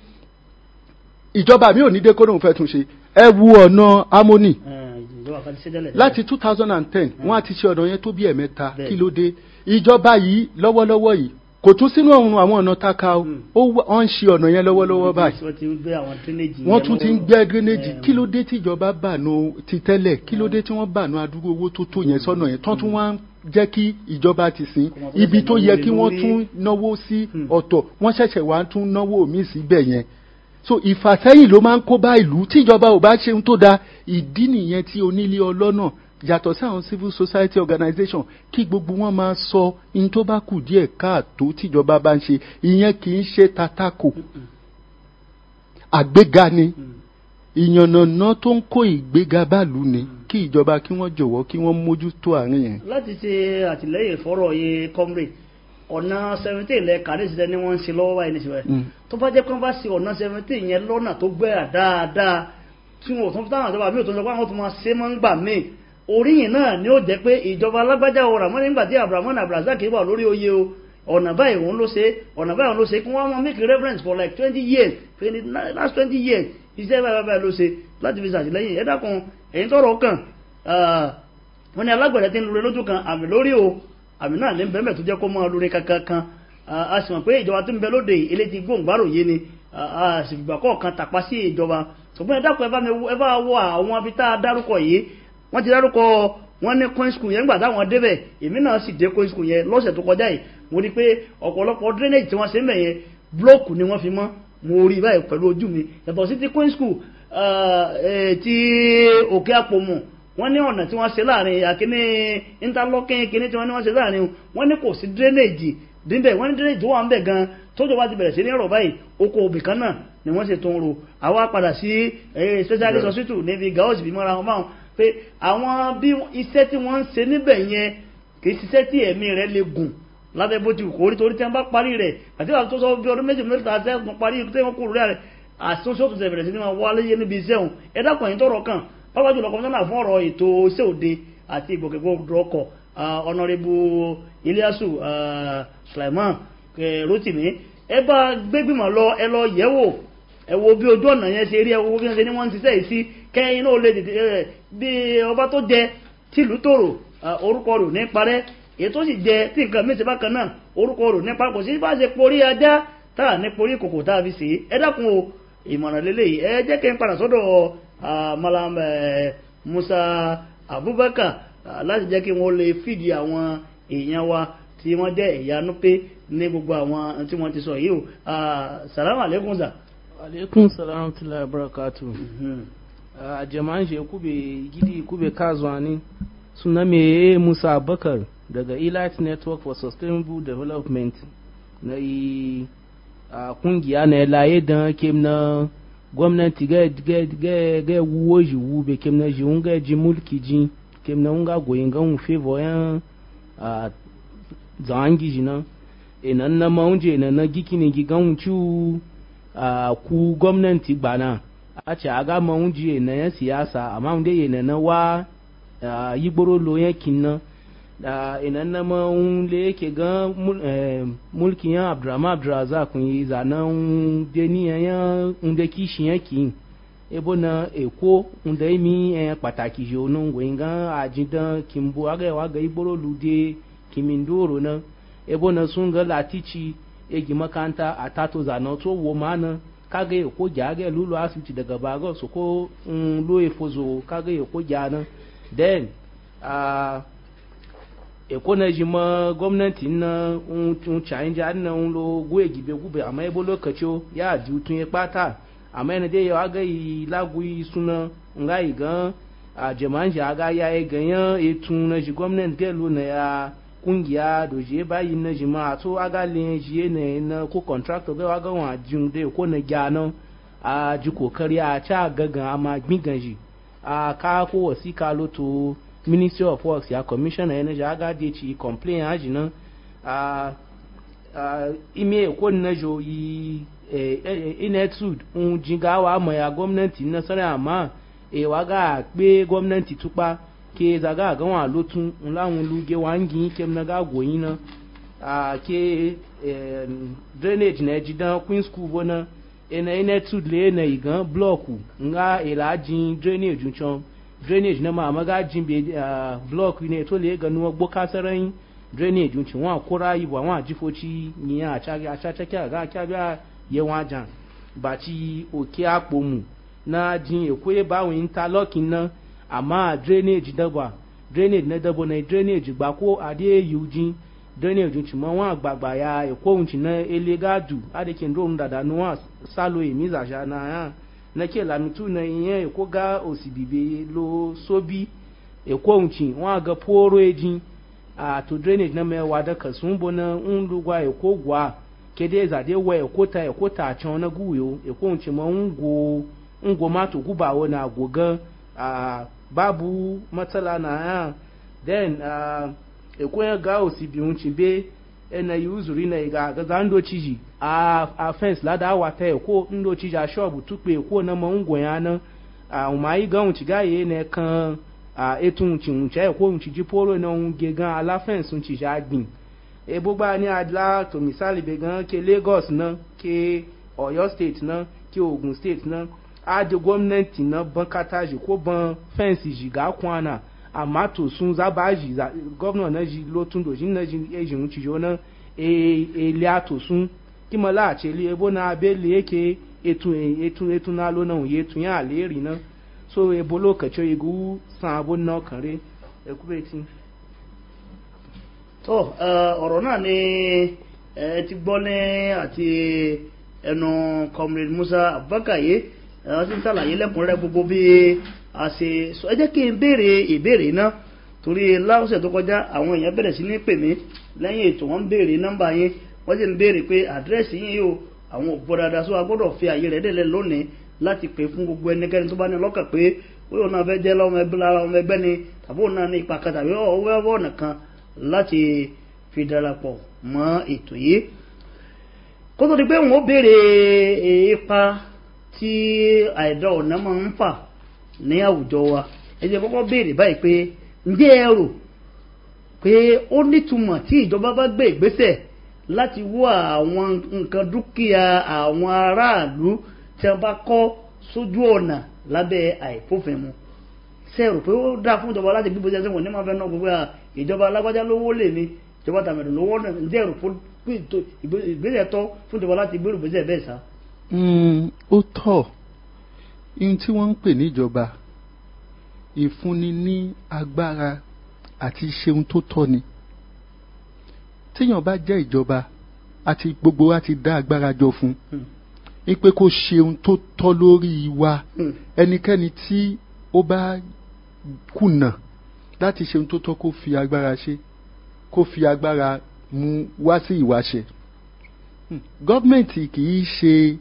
ìjọba mi ò ní dé kó lóun fẹ́ tún ṣe ẹ wu ọ̀nà Harmony Ẹ, ìjọba kan ti ṣe tẹ́lẹ̀ láti two thousand and ten wọ́n á ti ṣe ọ̀nà yẹn tó bí ẹ̀mẹ́ta Bẹ́ẹ̀. kí ló dé ìjọba yìí lọ́wọ́lọ́wọ́ yìí kò tún sínú ọ̀run àwọn ọ̀nà taka o Mm. ó wà- wọ́n ń ṣe ọ̀nà yẹn lọ́wọ́lọ́wọ́ báyìí wọ́n ti ń gbé àwọn drainage wọ́n yẹn tún ti ń lọ́wọ́. gbẹ́ gírẹ́nẹ́jì Ẹ, kí ló dé tí ìjọba bànú ti tẹ́lẹ̀ kí ló dé tí wọ́n bànú adúgbò owó tó tó yẹn sọ́nà yẹn tán tún wá ń jẹ́ kí ìjọba ti sìn Kò mọ̀ tó ibi ṣẹ̀ṣẹ̀ tó náwó yẹ lé kí wọ́n lórí. tún náwó sí Hmm. ọ̀tọ̀ wọ́n ṣẹ̀ṣẹ̀ wá tún náwó míì síbẹ̀ yẹn so ìfàsẹ́yìn ló máa ń kó bá ìlú tí ìjọba ò bá ṣe ohun tó dáa ìdí nìyẹn tí onílé ọlọ́nà yàtọ̀ sí àwọn civil society organization kí gbogbo wọn máa sọ ohun tó bá kù díẹ̀ káàtó tíjọba bá ń ṣe ìyẹn kì í ṣe tatako àgbéga ni ìyànnàná tó ń kó ìgbéga báàlú ni kí ìjọba kí wọ́n jọ̀wọ́ kí wọ́n mójútó àárín yẹn. láti ṣe àtìlẹ́yìn fọ́rọ̀ yìí comrade ọ̀nà seventeen lẹ kàdé sílẹ̀ ni wọ́n ń ṣe lọ́wọ́ báyìí níṣẹ́ Mm. tó bá jẹ́ pé wọ́n bá ṣe ọ̀nà seventeen yẹn lọ́nà tó gbẹ́rà dáadáa tí wọn ò tún táwọn ìjọba mi ò tún sọ pé àwọn tún máa ṣe mọ́ ń gbà míì oríyìn náà ni ó jẹ́ pé ìjọba alágbájá o ràmọ́ nígbà tí abrahamu abdulrasaq wà lórí oyè o ọ̀nà báyìí òun ló ṣe ọ̀nà báyìí òun ló ṣe kí wọ́n máa make reference for like twenty years twenty last twenty years iṣẹ́ báyìí báyìí ló ṣe láti fi ṣàtìlẹ́yìn ẹ dákun èyí tọrọ kàn wọ́n ní alágbẹ̀dẹ tí ń lure lójú kan àmì lórí o àmì náà ní bẹ́ẹ̀ tó jẹ́ kó máa lure kankan kan a sì mọ̀ pé ìjọba tó ń bẹ lóde eléjì gbòǹgbàrò yé ni a sì fìgbà kọ̀ọ̀kan tàpá sí ìjọba ṣùgbọ́n ẹ dákun ẹ bá wọ àwọn ibi tá a dárúkọ yìí wọ́n ti dárúkọ wọ́n ní coin school yẹn gbà táwọn débẹ̀ èmi náà sì dé coin school yẹn lọ́sẹ̀ tó kọjá yìí mo rí pé ọ̀pọ̀lọpọ̀ drainage tí wọ́n ṣe ń bẹ̀ yẹn blọ́ọ̀kù ni wọ́n fi mọ́ mo rí báyìí pẹ̀lú ojú mi yàtọ̀ sí ti coin school ti òkè àpòmù wọ́n ní ọ̀nà tí wọ́n ṣe láàrin àkíní interlocking kíní tí wọ́n ní wọ́n ṣe láàrin wọ́n ní kò sí drainage díbẹ̀ wọ́n ní drainage tó wà ń bẹ̀ gan tójò bá ti bẹ̀rẹ̀ sí ní ọ̀rọ̀ báyìí oko òbí kan náà ni wọ́n ṣe tó ń ro àwa padà sí specialist hospital níbi gaos bí mọ́ra wọn báwọn pé àwọn bí iṣẹ́ tí wọ́n ń ṣe níbẹ̀ yẹn kì í ṣiṣẹ́ tí ẹ̀mí rẹ̀ lè gùn lábẹ́ bó ti kò rí torí tí wọ́n bá parí rẹ̀ àti àwọn tó sọ bí ọdún méjì mẹ́ta ṣẹ́ tún parí tí wọ́n kúrò rẹ̀ àtúnṣe tó ṣe bẹ̀rẹ̀ sí ní wọn wálé yé níbi iṣẹ́ òun ẹ dákun ẹ̀yìn tọrọ kan pápá jùlọ kọmíṣánná fún ọ̀rọ̀ ètò iṣẹ́ òde àti ìgbòkègbodò ọkọ̀ ọ̀nàrẹ́bù Ilyasu Sulaiman Rotimi ẹ bá gbégbìmọ̀ lọ ẹ lọ yẹ̀wò ẹ wo bí ojú ọ̀nà yẹn ṣe rí ẹ wo bí wọ́n ṣe ní wọ́n ń ṣiṣẹ́ yìí sí kẹ́yìn náà lè dìde ẹ bí ọba tó jẹ tìlú tòrò orúkọ rò ní parẹ́ èyí tó sì jẹ tí nǹkan méjì bákan náà orúkọ rò ní parẹ́ kò sí bá ṣe porí ajá tá à ní porí kòkò tá a fi ṣe ẹ dákun o ìmọ̀ràn lélẹ́yìí ẹ jẹ́ kí n padà sọ́dọ̀ Malam Musa Abubakar láti jẹ́ kí wọ́n lè fìdí àwọn èèyàn wa tí wọ́n jẹ́ ẹ̀yà núpé ní gbogbo àwọn tí wọ́n ti sọ yìí o salamu alaikum sa. alaikum salam tila barakatu a jama'an shi kube gidi kube kazuwa ne suna mai musa abakar daga elite network for sustainable development na yi a kungiya na laye don kem na gwamnati ga wuwo ji wube kem na ji wunga ji mulki ji kem na wunga goyin gan favor yan a zangi ji na inan na maunje na na gikini gigan wucu a ku gwamnati gbana a ce a ga maunje na yan siyasa amma wunde yana na wa yi gboro lo yankin na da inan na maun le yake ga mulkin yan abdurrahman abdurrazak kun yi zanen deni yan unde kishi yankin ebo na eko unde imi pàtàkì jo no ngwe ga ajidan kimbo aga wa ga igboro lude kimindoro na ebo na sun ga latici egi makanta a tato zana to wo mana kaga ya ko gyage lulu asibiti daga baga su ko lo efozo kaga ya ko gyana then a eko na ji ma gwamnati na un chain ja na un lo gwe gibe gube amma ebo lokaci ya ji tun ya kpata amma yana dai ya aga yi lagu yi suna nga yi gan a jama'an ji aga ya yi ganyan etun na ji gwamnati gelo na ya kungiya da je bayi na jima to aga le je ne na ko contractor ga ga wa jin de ko na gyano a ji kokari a cha gaga ama gbigan ji a ka ko wasika loto ministry of works ya commissioner energy aga de ci complain aji na a a ime ko na jo yi inetud un jinga wa ma ya gwamnati na sare amma e wa ga pe gwamnati tupa ke zaga ga wa lotun nlawun luge wangi kem na ga goyin na a ke drainage na jidan queen school bona ena ina tud le na igan block nga ila jin drainage chon drainage na ma maga jin be block ne to le ga nuwa gbo kasaran drainage chon wa kura yi wa wa jifoci ni a cha a cha cha ga kya ga ye wa jan ba ti oke apo mu na jin ekwe bawin interlocking na amma drainage daba drainage na dabo na drainage gba ko ade yuji drainage ci mo wa agbagba ya eko unchi na elegadu ade kin ro ndada no wa salo emi za ja na ya na ke la mitu na iyen eko ga osibibe lo sobi eko unchi wa ga poro eji a to drainage na me wa da kasun bo na undugwa eko gwa kede za de wa eko ta eko ta chon na guyo eko unchi mo ngo ngo ma to gubawo na gogan a babu matsala na ya then uh, ekwenye ga osibi nwuchi be ena yi uzuri na ga gaza ndo chiji a a fence lada awata ekwo ndo chiji a shop tukpe ekwo na ma ngwe ya na a umayi ga unci ga ye ne kan a etun unci unci e ko unci jiporo na un ge gan ala fence unci ja gbin e gbogbo ni adla to misali be gan ke lagos na ke oyo state na ke ogun state na a de gwamnati na ban kataji ko ban fence ji ga kwana amma to sun zaba ji gwamna na ji lotun dojin na ji ejin unci jo na e e lia to sun kí mo láàṣẹ ilé ebo náà abẹ́lé èké ètò ètò ètò náà ló náà òye ètò yẹn àlérí náà so ebo ló kẹ̀tsọ́ igu san abo náà kàn rí ẹkú bẹ́ẹ̀ tí. tó ẹ, ọ̀rọ̀ náà ni ẹ ti gbọ́ ní àti ẹnu comrade musa abubakar yìí ẹ wọ́n ti ń sàlàyé lẹ́kùnrẹ́rẹ́ gbogbo bí a ṣe sọ ẹ jẹ́ kí n béèrè ìbéèrè náà torí láwùsẹ̀ tó kọjá àwọn èèyàn bẹ̀rẹ̀ sí ní pè mí lẹ́yìn ètò wọn ń béèrè nọ́mbà yín wọ́n sì ń béèrè pé àdírẹ́sì yín yóò àwọn òpó dáadáa sọ agbọ́dọ̀ fi àyè rẹ̀ délẹ̀ lónìí láti pè fún gbogbo ẹnikẹ́ni tó bá ní lọ́kàn pé ó yóò náà fẹ́ jẹ́ lọ́mọ ẹgbẹ́ lára ọmọ ẹgbẹ́ ni tàbí òun náà ní ipa kan tàbí ọwọ́ ọ̀nà kan láti fi darapọ̀ mọ́ ètò yìí kó tó di pé wọ́n béèrè ipa tí àìdá ọ̀nà máa ń fà ní àwùjọ wa ẹ jẹ́ kọ́kọ́ béèrè báyìí pé ǹjẹ́ ẹ rò pé ó nítumọ̀ tí ìjọba bá gbé ìgbésẹ̀ láti wó àwọn nǹkan dúkìá àwọn aráàlú tí wọ́n bá kọ́ sójú ọ̀nà lábẹ́ àìfófinmu ṣe rò pé ó dáa fún ìjọba láti gbígbó jẹ́sẹ̀ wọ̀n ní máa fẹ́ náà gbogbo à ìjọba alágbájá lówó lè ní ìjọba tàmẹ̀dù lówó náà ǹjẹ́ rò fún ìgbésẹ̀ tọ́ fún ìjọba láti gbérù ìgbésẹ̀ bẹ́ẹ̀ sá. Mm, ó tọ́ ihun tí wọ́n ń pè níjọba ìfúnni ní agbára àti ṣeun tó tọ́ ni tíyàn bá jẹ́ ìjọba àti gbogbo wa ti dá agbára jọ fún un pé kó ṣeun tó tọ́ lórí wa ẹnikẹ́ni tí ó bá kùnà láti ṣeun tó tọ́ kó fi agbára ṣe kó fi agbára mú wá sí ìwáṣẹ gọ́ọ̀mẹ̀ntì kì í ṣe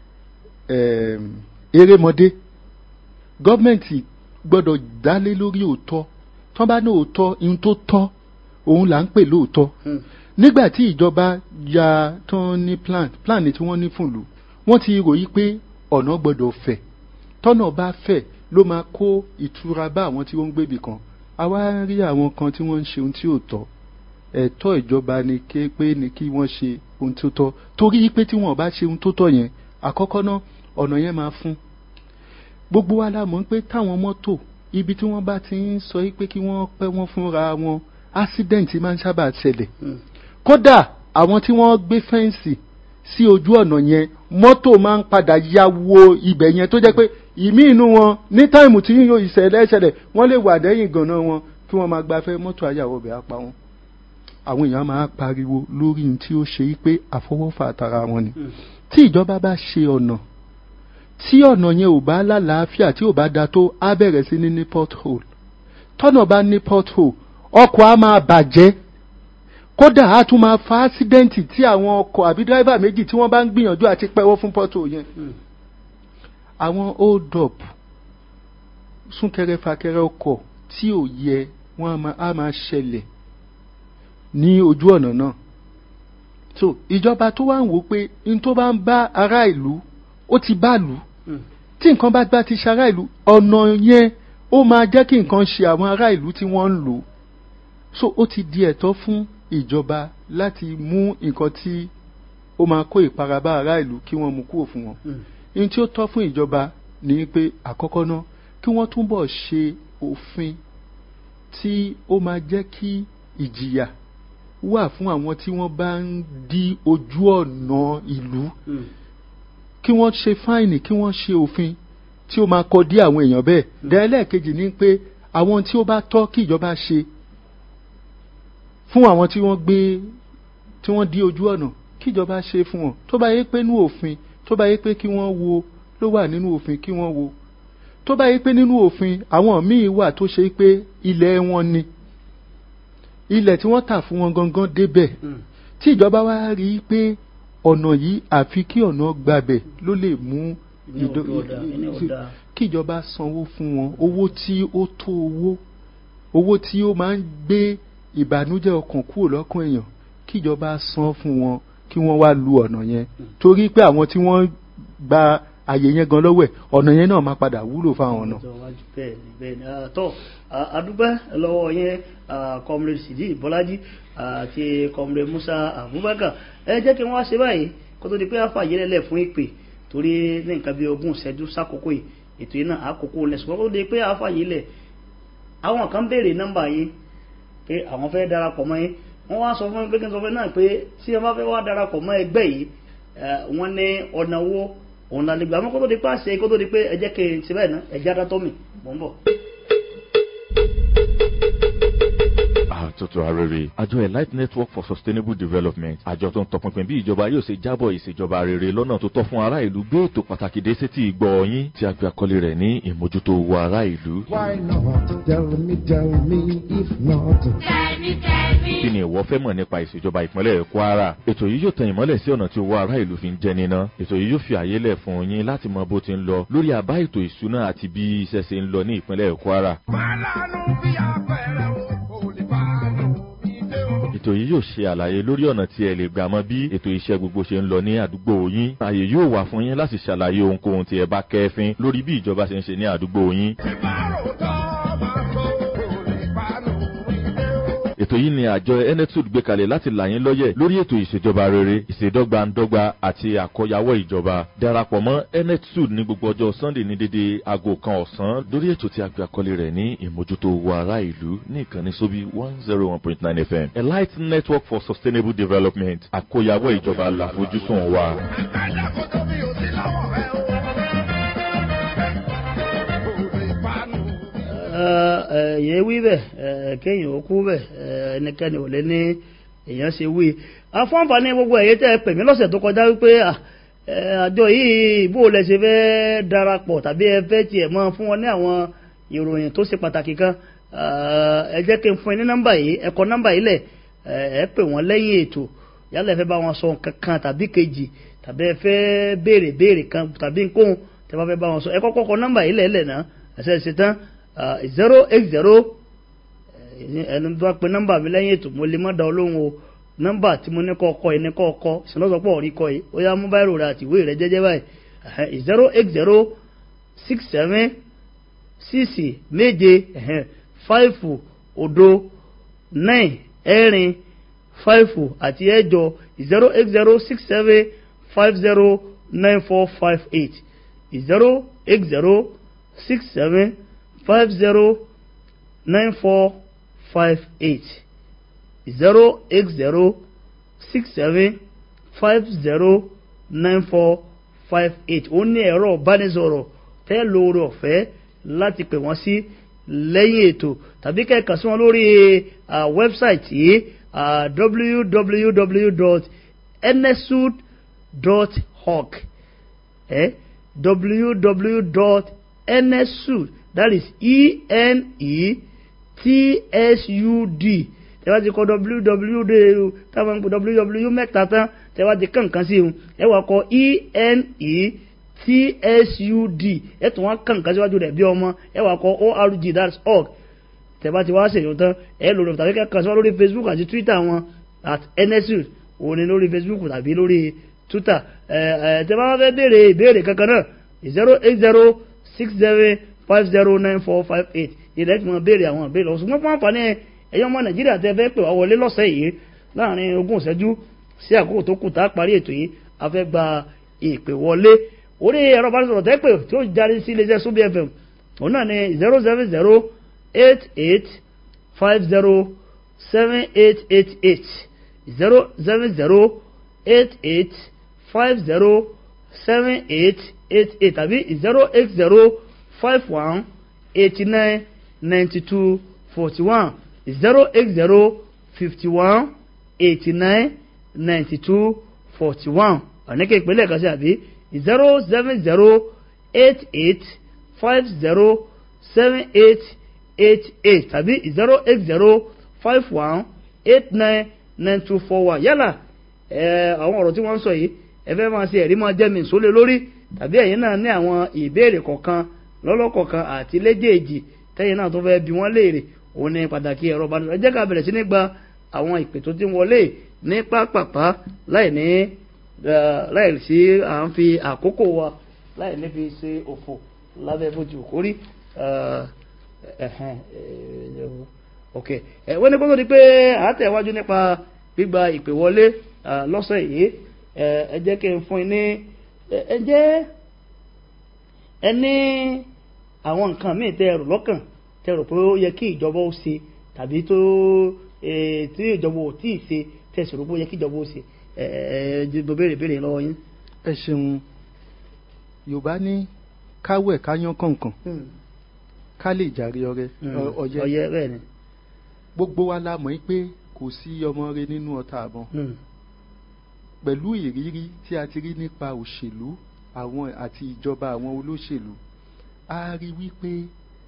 um, erémọdé gọ́ọ̀mẹ̀ntì gbọ́dọ̀ dálé lórí òótọ́ tán bá ní òótọ́ ihun tó tọ́ òun là ń pè lóòótọ́ nígbà tí ìjọba ya tán ní plan plan tí wọ́n ní fún ìlú wọ́n ti ròyìn pé ọ̀nà gbọ́dọ̀ fẹ̀ tọ́nà bá fẹ̀ ló máa kó ìtura bá àwọn tí wọ́n ń gbébì kan àwa rí àwọn kan tí wọ́n ń ṣe ohun tí ò tọ́ ẹ̀tọ́ ìjọba ni ké pé ni kí wọ́n ṣe ohun tó tọ́ torí pé tí wọ́n bá ṣe ohun tó tọ́ yẹn àkọ́kọ́ náà ọ̀nà yẹn máa fún gbogbo wa la mọ̀ pé táwọn mọ́tò ibi tí wọ́n bá ti ń sọ pé kí wọ́n pẹ́ wọ́n fúnra wọn accident máa ń sábà ṣẹlẹ̀ kódà àwọn tí wọ́n gbé fẹ́ǹsì sí ojú ọ̀nà yẹn mọ́tò máa ń padà ya wo ibẹ̀ yẹn tó jẹ́ pé ìmí inú wọn ní táìmù tí yóò ìṣẹ̀lẹ̀ ṣẹlẹ̀ wọ́n lè wà dẹ́yìn gànà wọn kí wọ́n máa gbafẹ́ mọ́tò àyàwó bẹ̀ apá wọn àwọn èèyàn máa pariwo lórí ní tí ó ṣe pé àfọwọ́fà àtàrà wọn ni tí ìjọba bá ṣe ọ̀nà tí ọ̀nà yẹn ò bá lálàáfíà tí ò bá da tó á bẹ̀rẹ̀ sí ní ní pothole tọ́nà bá ní pothole ọkọ̀ á máa bàjẹ́ kódà á tún máa fa ásídẹ́ǹtì tí àwọn ọkọ̀ àbí dírẹ́fà méjì tí wọ́n bá ń gbìyànjú àti pẹ́wọ́ fún pothole yẹn àwọn hold up súnkẹrẹ fàkẹrẹ ọkọ̀ tí ò yẹ wọ́n á máa ṣẹlẹ̀ ní ojú ọ̀nà náà so ìjọba tó wá ń wò pé n tó bá ń bá ará ìlú ó ti bá lù ú tí nǹkan bá gbá ti ṣe ará ìlú ọ̀nà yẹn ó máa jẹ́ kí nǹkan ṣe àwọn ará ìlú tí wọ́n ń lò ó so ó ti di ẹ̀tọ́ fún ìjọba láti mú nǹkan tí ó máa kó ìpara bá ará ìlú kí wọ́n mú kúrò fún wọn ohun tí ó tọ́ fún ìjọba ni pé àkọ́kọ́ náà kí wọ́n túbọ̀ ṣe òfin tí ó máa jẹ́ kí ìjìyà wà fún àwọn tí wọ́n bá ń dí ojú ọ̀nà ìlú kí wọ́n ṣe fáìnì kí wọ́n ṣe òfin tí ó máa kọ dí àwọn èèyàn bẹ́ẹ̀ dẹ́lẹ́ẹ̀kejì ni pé àwọn tí ó bá tọ́ kí ìjọba ṣe fún àwọn tí wọ́n gbé tí wọ́n dí ojú ọ̀nà kí ìjọba ṣe fún wọn tó bá yẹ pé nínú òfin tó bá yẹ pé kí wọ́n wo ló wà nínú òfin kí wọ́n wo tó bá yẹ pé nínú òfin àwọn míì wà tó ṣe pé ilẹ̀ wọn ni ilẹ̀ tí wọ́n tà fún wọn gangan débẹ̀ tí ìjọba wá rí i pé ọ̀nà yìí àfi kí ọ̀nà gbabẹ̀ ló lè mú kí ìjọba sanwó fún wọn owó tí ó tó owó owó tí ó máa ń gbé ìbànújẹ́ ọkàn kúrò lọ́kàn èèyàn kí ìjọba san fún wọn kí wọ́n wá lu ọ̀nà yẹn torí pé àwọn tí wọ́n gba àyè yẹn gan lọ́wọ́ ẹ̀ ọ̀nà yẹn náà máa padà wúlò fáwọn náà. ọjọ́ iwájú bẹ́ẹ̀ ni bẹ́ẹ̀ ni Ah, tọ́ ah, adúpẹ́ lọ́wọ́ yẹn ah, comrade sidi bọ́lájí àti comrade musa abubakar ẹ jẹ́ kí wọ́n wá ṣe báyìí kó tó di pé àfàyè lẹ́lẹ̀ fún ìpè torí ní nǹkan bí ogún ìṣẹ́jú sákòókò yìí ètò yìí náà àkókò lẹ́sùn kó tó di pé àfàyè lẹ̀ àwọn kan béèrè nọ́mbà yìí pé àwọn fẹ́ darapọ̀ mọ́ yín wọ́n wá sọ fún mi pé kí n sọ fún mi náà pé tí wọ́n bá fẹ́ wá darapọ̀ mọ́ ẹgbẹ́ yìí eh, wọ́n ní ọ̀nà wo òun la lè gbà mọ́ kó tó di pé àṣẹ kó tó di pé ẹ jẹ́ kí n ṣe báyìí náà ẹ̀jẹ̀ adátọ́ mi mò ń bọ̀. àtúntò arére àjọ elite network for sustainable development àjọ tó ń tọpinpin bí ìjọba yóò ṣe jábọ̀ ìṣèjọba rere lọ́nà tó tọ́ fún ará ìlú gbé ètò pàtàkì dé sétí ìgbọ́ yín tí a gbé àkọlé rẹ̀ ní ìmójútó owó ará ìlú. Why not? Tell me, tell me, if not. kí ni ìwọ fẹ́ mọ̀ nípa ìṣèjọba ìpínlẹ̀ kwara ètò yìí yóò tan ìmọ́lẹ̀ sí ọ̀nà tí owó ará ìlú fi ń jẹ níná ètò yìí yóò fi àyè lẹ̀ fún yín láti mọ bó ti ń lọ lórí àbá ètò ìṣúná àti bí iṣẹ́ ṣe ń lọ ní ìpínlẹ̀ kwara Málàánú bí apẹ̀rẹ̀ o, kò lè bá lò mí dé o. ètò yìí yóò ṣe àlàyé lórí ọ̀nà tí ẹ lè gbà mọ bí ètò iṣẹ́ gbogbo ṣe ń lọ ní àdúgbò yín ààyè yóò wà fún yín láti ṣàlàyé ohunkóhun tí ẹ bá kẹ́fín lórí bí ìjọba ṣe ń ṣe ní àdúgbò yín Tí bá rò tọ́ máa sọ, kò lè bá lò mí dé o. ètò yìí ni àjọ enetud gbé kalẹ̀ láti là yín lọ́yẹ̀ lórí ètò ìṣèjọba rere ìṣèdọ́gbandọ́gba àti àkọyawọ́ ìjọba darapọ̀ mọ́ enetud ní gbogbo ọjọ́ sunday ní dédé aago kan ọ̀sán lórí ètò tí a gbé àkọlé rẹ̀ ní ìmójútó owó ará ìlú ní ìkànnì sóbí one zero one point nine fm elite network for sustainable development àkọyawọ́ ìjọba làfojúsùn wa. Ẹ̀dá kò tó mi ò sí lọ́wọ́ rẹ o. Kò lè bá lò mí ẹ̀yẹ wí bẹ̀ ẹ̀, kéèyàn ó kú bẹ̀ ẹ̀, ẹnikẹ́ni ò lè ní èèyàn ṣe wí. afọ́nfàní gbogbo ẹ̀yẹ tẹ́ ẹ pè mí lọ́sẹ̀ tó kọjá wípé à, ẹ̀, àjọ yìí bó lẹ ṣe fẹ́ darapọ̀ tàbí ẹ fẹ́ tiẹ̀ mọ́ fún wọn ní àwọn ìròyìn tó ṣe pàtàkì kan ẹ̀, ẹ jẹ́ kí n fún ẹ ní nọ́mbà yìí ẹ kọ nọ́mbà yìí lẹ̀ ẹ̀, ẹ pè wọ́n lẹ́yìn ètò yálà ẹ fẹ́ bá wọn sọ nǹkan kan tàbí kejì tàbí ẹ fẹ́ béèrè béèrè kan tàbí nkóhun tẹ bá fẹ́ bá wọn sọ ẹ kọ́kọ́ kọ nọ́mbà yìí lẹ̀ lẹ̀ náà ẹ̀sẹ̀ ṣe tán zero eight zero ẹni tó bá pe nọ́mbà mi lẹ́yìn ètò mo lè má da olóhùn o nọ́mbà tí mo ní kọ́ ọkọ yìí ní kọ́ ọkọ ìṣúná-sọpọ̀ rí kọ́ yìí ó yá mú báyìí rò àti ìwé rẹ̀ jẹ́jẹ́ báyìí zero eight zero six seven six méje five odo nine ẹ̀rin five àti ẹ̀jọ zero eight zero six seven five zero nine four five eight zero eight zero six seven five zero nine four five eight zero eight zero six seven five zero nine four five eight ó ní ẹ̀rọ ìbánisọ̀rọ̀ tẹ́ lóore ọ̀fẹ́ láti pè wọ́n sí lẹ́yìn ètò tàbí kẹ́kàn sí wọn lórí wẹ́bsáìtì yìí www.nsud.org eh? www.nsud that is e-n-e-t-s-u-d tẹ́wá ti kọ www táwọn ń pè www mẹ́ta tán tẹ́wá ti kàn kan sí i ẹ wá kọ e-n-e-t-s-u-d ẹ tún wá kàn kan síwájú rẹ̀ bí ọmọ ẹ wá kọ org that's org tẹ́wá ti wá ṣèyàn tán ẹ lò lọ tàbí kẹ́kàn sí wọn lórí facebook àti twitter wọn at nsud òun ni lórí facebook tàbí lórí twitter ẹ ẹ tẹ́wá wá fẹ́ béèrè ìbéèrè kankan náà zero eight zero six seven five zero nine four five eight ilẹ̀ tí wọ́n béèrè àwọn ìbéèrè ọ̀sùn fún àǹfààní ẹ̀yọ́ ọmọ nàìjíríà tẹ́ fẹ́ pè wá wọlé lọ́sẹ̀ yìí láàrin ogún ìṣẹ́jú sí àkókò tó kù tá a parí ètò yìí a fẹ́ gba ìpè wọlé orí ẹ̀rọ bá sọ̀rọ̀ tẹ́ pè tí ó jáde sí iléeṣẹ́ subi fm òun náà ni zero seven zero eight eight five zero seven eight eight eight zero seven zero eight eight five zero seven eight eight eight tàbí zero eight zero five one eighty nine ninety two forty one zero eight zero fifty one eighty nine ninety two forty one ọ̀nẹ́kẹ́ ìpínlẹ̀ kan sí àbí zero seven zero eight eight five zero seven eight eight eight tàbí zero eight zero five one eight nine nine two four one yálà ẹ àwọn ọ̀rọ̀ tí wọ́n ń sọ yìí ẹ fẹ́ máa ṣe ẹ̀rí máa jẹ́ mi sólè lórí tàbí ẹ̀yin náà ní àwọn ìbéèrè kọ̀ọ̀kan lọ́lọ́kọ̀ọ̀kan àti léjèèjì tẹ́yìn náà tó fẹ́ bí wọ́n léèrè òun ní pàtàkì ẹ̀rọ bá ẹ jẹ́ ká bẹ̀rẹ̀ sí ní gba àwọn ìpè tó ti ń wọlé ní pápápá láì ní láì sí à ń fi àkókò wa láì ní fi ṣe òfò lábẹ́ bó ti wù kórí ok ẹ wọ́n ní kó tó di pé àátẹ̀wájú nípa gbígba ìpè wọlé ah, lọ́sẹ̀ yìí ẹ ẹ jẹ́ kí n fún yín ní ẹ ẹ jẹ́ ẹ ní àwọn nǹkan míì tẹ́ ẹ rò lọ́kàn tẹ́ ẹ rò pé ó yẹ kí ìjọba ó ṣe tàbí tó eh, tí ìjọba ò tíì ṣe tẹ́ ẹ sì rò pé ó yẹ kí ìjọba ó ṣe ẹ ẹ ẹ mo béèrè béèrè lọ́wọ́ yín. ẹ ṣeun yorùbá ní káwẹ̀ káyán kọ̀ọ̀kan ká lè jàre ọrẹ ọ- ọyẹ ọyẹ bẹ́ẹ̀ ni. gbogbo wa la mọ̀ pé kò sí ọmọ rẹ nínú ọta àbọn Mm. pẹ̀lú ìrírí tí a ti rí nípa òṣèlú àwọn àti ìjọba àwọn olóṣèlú a rí wípé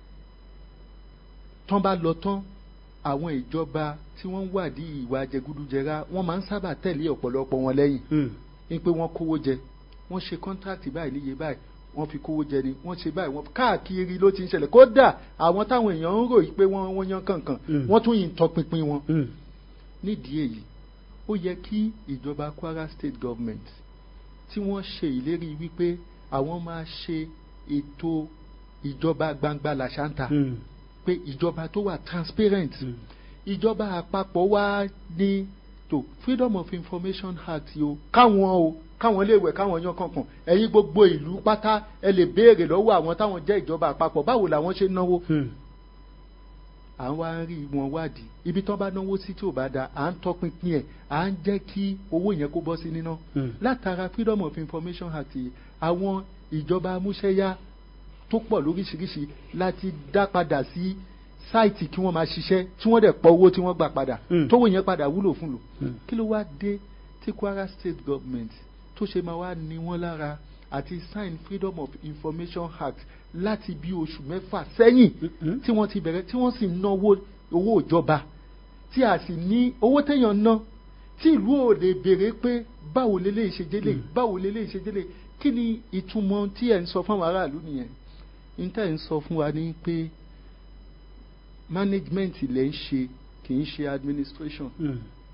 tán bá lọ tán àwọn ìjọba tí wọ́n ń wádìí ìwà jẹgúdújẹrá wọ́n máa ń sábà tẹ̀lé ọ̀pọ̀lọpọ̀ wọn lẹ́yìn Mm. ní pé wọ́n kówó jẹ wọ́n ṣe kọ́ńtráàtì báyìí níye báyìí wọ́n fi kówó jẹ ni wọ́n ṣe báyìí wọ́n káàkiri ló ti ń ṣẹlẹ̀ kódà àwọn táwọn èèyàn ń ròyìn pé wọ́n wọ́n yan kankan Mm. wọ́n tún yìí ń tọpinpin wọn Mm. nídìí èyí ó yẹ kí ìjọba Kwara State Government tí wọ́n ṣe ìlérí wípé àwọn máa ṣe ètò ìjọba gbangba làṣántà Mm. pé ìjọba tó wà transparent Mm. ìjọba àpapọ̀ wá ní tó freedom of information act yìí o káwọn o káwọn lè wẹ̀ káwọn yan kankan ẹ̀yin gbogbo ìlú pátá ẹ lè béèrè lọ́wọ́ àwọn táwọn jẹ́ ìjọba àpapọ̀ báwo làwọn ṣe ń náwó Mm. à ń wá ń rí wọn wádìí ibi tán bá náwó sí tí ò bá da à ń tọpinpin ẹ̀ à ń jẹ́ kí owó yẹn kó bọ́ sí níná Mm. látara freedom of information act yìí àwọn ìjọba amúṣẹ́yá tó pọ̀ lóríṣiríṣi láti dá padà sí sáìtì kí wọ́n máa ṣiṣẹ́ tí wọ́n dẹ̀ pọ̀ owó tí wọ́n gbà padà Mm. tówó yẹn padà wúlò fún lò Mm. kí ló wá dé tí Kwara State Government tó ṣe máa wá ní wọ́n lára àti sign freedom of information act láti bí oṣù mẹ́fà sẹ́yìn Mm-mm. tí wọ́n ti bẹ̀rẹ̀ tí wọ́n sì ń náwó owó ìjọba tí a sì ní owó téèyàn ná tí ìlú ò lè béèrè pé báwo lélẹ́yìí ṣe délé báwo lélẹ́yìí ṣe délé kí ni ìtumọ̀ tí ẹ̀ ń sọ fún àwọn aráàlú nìyẹn níta ẹ̀ ń sọ fún wa ní pé management ilẹ̀ ń ṣe kì í ṣe administration Mm.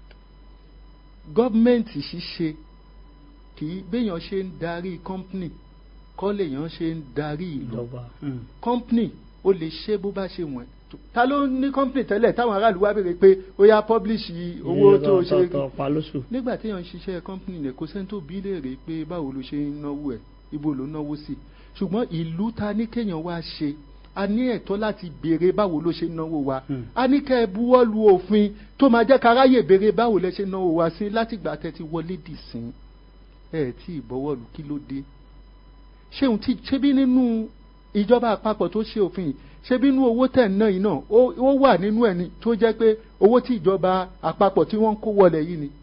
gọ́ọ̀mẹ̀ntì ṣíṣe kì í béèyàn ṣe ń darí company kọ́ lèèyàn ṣe ń darí ìlú ìjọba. Mm. company ó lè ṣe bó bá ṣe wọ̀n ta ló ní company tẹ́lẹ̀ táwọn aráàlú wá béèrè pé ó yá publish owó Iye tó tọ́- ṣe tọ́- tọ́ pa lóṣù. nígbà téèyàn ń ṣiṣẹ́ company rẹ̀ kò sẹ́ni tó bí léèrè pé báwo ló ṣe ń náwó ẹ̀ ibo ló ń náwó sí ṣùgbọ́n ìlú ta ní kéèyàn wá ṣe a ní ẹ̀tọ́ láti béèrè báwo ló ṣe ń náwó wa Hmm. a ní kẹ́ ẹ buwọ́ lu òfin tó máa jẹ́ káráyè béèrè báwo lẹ ṣe ń náwó wa sí látìgbà tẹ́ ti wọlé dì sí ẹ tí ìbọwọ́ lu kí ló dé ṣéun tí ṣébí nínú ìjọba àpapọ̀ tó ṣe òfin yìí ṣébí nínú owó tẹ̀ ń ná yìí náà ó ó wà nínú ẹ̀ ni tó jẹ́ pé owó tí ìjọba àpapọ̀ tí wọ́n ń kó wọlé yìí ni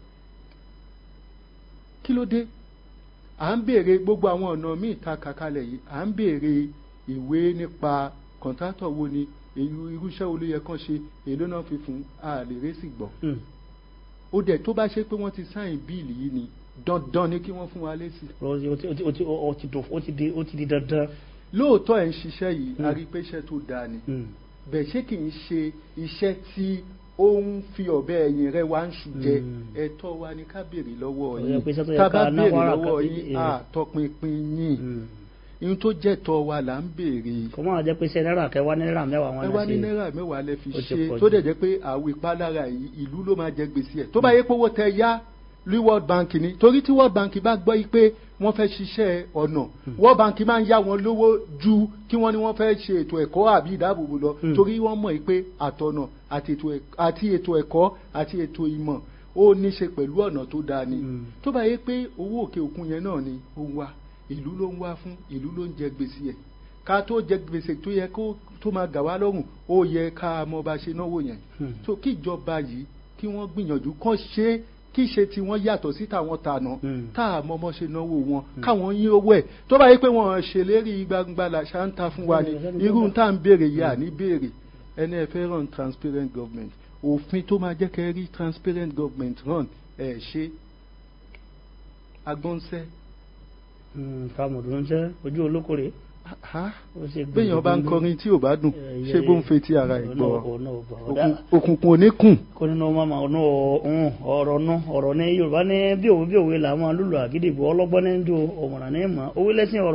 kí ló dé à ń béèrè gbogbo àwọn ọ̀nà míì ta kàkalẹ̀ yìí à ń béèrè ìwé nípa kọ̀ǹtátọ̀ wo ni èyí irúṣẹ́ wo ló yẹ kán ṣe èló náà fi fún a lè résì gbọ́ Mm. ó dẹ̀ tó bá ṣe pé wọ́n ti sáìn bíìlì yìí ni dandan ni kí wọ́n fún wa lésì ó ti ó ti ó ti ó ti dùn- ó ti di ó ti di dandan. lóòótọ́ ẹ̀ ń ṣiṣẹ́ yìí a Mm. rí i pé iṣẹ́ tó dáa ni Mm. bẹ́ẹ̀ ṣé kì í ṣe iṣẹ́ tí ó ń fi ọ̀bẹ ẹ̀yìn rẹ̀ wá ń ṣù jẹ Mm. ẹ̀tọ́ wa ni ká béèrè lọ́wọ́ Ó yẹ yín pé iṣẹ́ tó yẹ tá a ká bá ná béèrè wàrà lọ́wọ́ kan- yín eh. à tọpinpin yín Mm. ihun tó jẹ́ tọ́ wa là ń béèrè kò máa jẹ́ pé iṣẹ́ náírà kẹwàá ní náírà mẹ́wàá wọn ẹ náà wá ní ṣe. náírà mẹ́wàá lẹ fi Ó ti ṣe pọ̀ tó jù. dẹ̀ jẹ́ pé àwọn ìpalára yìí ìlú ló máa jẹ gbèsè ẹ̀ tó bá yẹ pé owó tẹ yá ní world bank ni torí tí world bank bá gbọ́ yìí pé wọ́n fẹ́ ṣiṣẹ́ ọ̀nà world bank máa ń yá wọn lówó ju kí wọ́n ní wọ́n fẹ́ ṣe ètò ẹ̀kọ́ àbí ìdáàbòbò lọ Mm. torí wọ́n mọ̀ yìí pé àtọ̀nà àti ètò ẹ̀k- àti ètò ẹ̀kọ́ àti ètò ìmọ̀ ó ní ṣe pẹ̀lú ọ̀nà tó dáa ni Mm. tó bá yẹ pé owó òkè òkun yẹn náà ni ó ń wá ìlú ló ń wá fún ìlú ló ń jẹ gbèsè ẹ̀ ká tó jẹ gbèsè tó yẹ kó tó máa gà wá lọ́rùn ó yẹ ká mọ bá ṣe náwó yẹn Hmm. tó kí ìjọba yìí kí wọ́n gbìyànjú kán ṣe é kí ṣe tí wọ́n yàtọ̀ sí tàwọn tànà Hmm. tá a mọ ọmọ ṣe náwó wọn káwọn yín owó ẹ̀ tó bá yẹ pé wọ́n ṣèlérí gbangba làṣà ń ta fún wa ni Hmm. irú tá à ń béèrè yìí à ní béèrè ẹni ẹ fẹ́ run transparent government òfin tó máa jẹ́ kẹ́ rí transparent government run ẹ̀ ṣe agbọ́nsẹ́ Mm, kàmùdù ń jẹ́ ojú olókòrè. ha ó ṣe béèyàn bá ń gbogbo kọrin tí ò bá dùn Eh, ṣé yẹ- bó ń fetí ara ẹ̀ ọ̀nà- gbọ́ ọ̀nà ọ̀bà. Òkun- Ọ̀dà- òkùnkùn ò ní kùn kó nínú mama ọ̀nà ọ̀hún ọ̀rọ̀ nù ọ̀rọ̀ ní yorùbá ní bí òwe bí òwe làwọn lùlù àgídìgbò ọlọ́gbọ́n ní ju ọ̀mọ̀ràn ní mọ̀ owó lẹ́sìn ọ̀rọ̀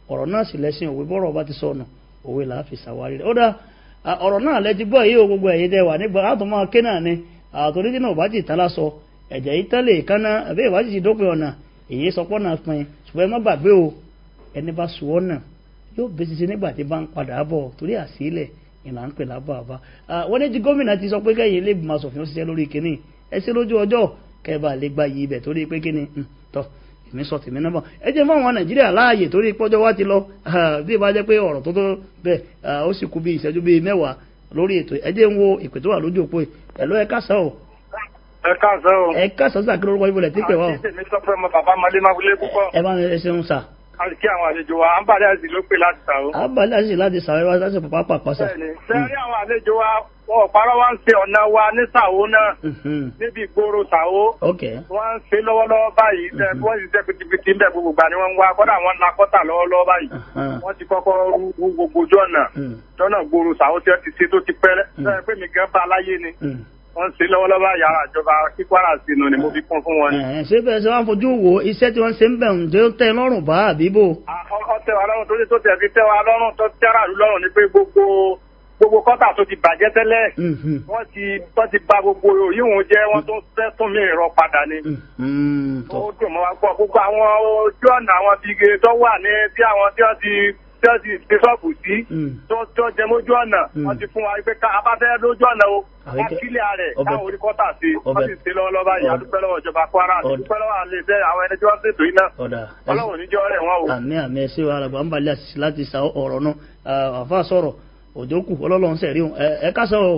ọ̀rọ̀ náà sì lẹ́sìn òwe bọ́rọ̀ bá ti sọnù òwe là á fi ṣàwárí rẹ̀ ó dá à, ọ̀rọ̀ náà lẹ ti gbọ́ yìí o gbogbo ẹ̀yin tẹ wà nígbà látọ̀ máa ké náà ni àtòrí tí náà ò bá ti tán lásọ ẹ̀jẹ̀ yìí tán lè kánná àbí ìwà ti ti dópin ọ̀nà èyí sọpọ́ náà pin ṣùgbọ́n ẹ má gbàgbé o ẹni bá sùn ọ́ náà yóò bẹ́ẹ̀ ti ṣe nígbà tí bá ń padà bọ̀ torí àsílẹ̀ ìlà ń pè lábọ̀ àbá wọ́n ní ti gómìnà ti sọ pé kẹ́yìn ilé ìgbìmọ̀ asòfin ó ṣiṣẹ́ lórí kínní ẹ ṣe lójú ọjọ́ kẹ́ẹ̀bà lè gba yìí ibẹ̀ torí pé kíni hmm, tọ́ èmi sọ tèmi náà bọ̀ ẹ jẹ́ fún àwọn nàìjíríà láàyè torí pọ́jọ́ wá ti lọ ah, bí ìbá jẹ́ pé ọ̀rọ̀ tó tó bẹ́ẹ̀ ah, ó sì kú bí ìṣẹ́jú bíi mẹ́wàá lórí ètò ẹ jẹ́ ń wo ìpè tó wà lójú òpó yìí ẹ̀ ló ẹ káàsán o ẹ káàsán o. ẹ káàsán sàkérò orúkọ ibùdó tí pè wá o àti tèmi sọ pé ọmọ bàbá ọmọdé máa wọlé púpọ̀. ẹ bá mi ẹ ṣeun sà àti kí àwọn àlejò wa àǹbàdé àti ló pè láti sàó. àbálẹ̀ àṣìṣe láti sàrẹ́ wá sáṣẹ pàpà pàpàṣà. bẹ́ẹ̀ni sẹ́rí àwọn àlejò wa wọn ò parọ́ wá ń ṣe ọ̀nà wa ní sàó náà níbi ìgboro sàó. ok wọ́n ń ṣe lọ́wọ́lọ́wọ́ báyìí tẹ bí wọ́n sì ṣe pitipiti ń bẹ gbogbo gbà ni wọ́n ń wá kọ́dà wọ́n ń la kọ́tà lọ́wọ́lọ́wọ́ báyìí. wọ́n ti kọ́kọ́ rú rú gbogbo ojú ọ̀nà lọ́nà gbòòrò sàó tí wọ́n ti ṣe tó ti pẹ́ lẹ́yìn pé mi gan bá aláyé ni wọ́n ń ṣe lọ́wọ́lọ́wọ́ yàrá ìjọba kíkwara sínú ni mo fi kún fún wọn. ṣé bẹ́ẹ̀ ṣe wá ń fojú wo iṣẹ́ tí wọ́n ṣe ń bẹ̀ ń jẹ́ ó tẹ́ ẹ lọ́rùn bá àbíbò. ọtẹ wa lọ́rùn torí tó tẹ̀ fi tẹ́ wa lọ́rùn tó tẹ́ra ìlú lọ́rùn ni pé gbogbo gbogbo kọ́tà tó ti bàjẹ́ tẹ́lẹ̀ wọ́n ti wọ́n ti ba gbogbo yíwọ̀n jẹ́ wọ́n tó fẹ́ tún mí rọ padà ni. ó dùn mọ́ wa gbọ́ gbogbo àwọn ojú ọ̀nà àwọn bíge tó wà ní bí àwọn tí wọ́n ti tí wọ́n ti fi ṣọ́ọ̀bù sí tó tó jẹ mójú ọ̀nà wọ́n ti fún wa pé ká abáfẹ́ lójú ọ̀nà o wọ́n kílẹ̀ rẹ̀ káwọn orí kọ́tà sí wọ́n sì ṣe lọ́wọ́lọ́wọ́ báyìí adúpẹ́ lọ́wọ́ ìjọba kwara adúpẹ́ lọ́wọ́ àlẹ́ iṣẹ́ àwọn ẹni tí wọ́n ṣètò iná ọlọ́run níjọ́ rẹ̀ wọ́n o. àmì àmì ẹsẹ wa àgbà ń balẹ̀ àṣìṣe láti sa ọ̀rọ̀ náà àfa sọ̀rọ̀ òjò kù ọlọ́run sẹ̀rí o ẹ kásán o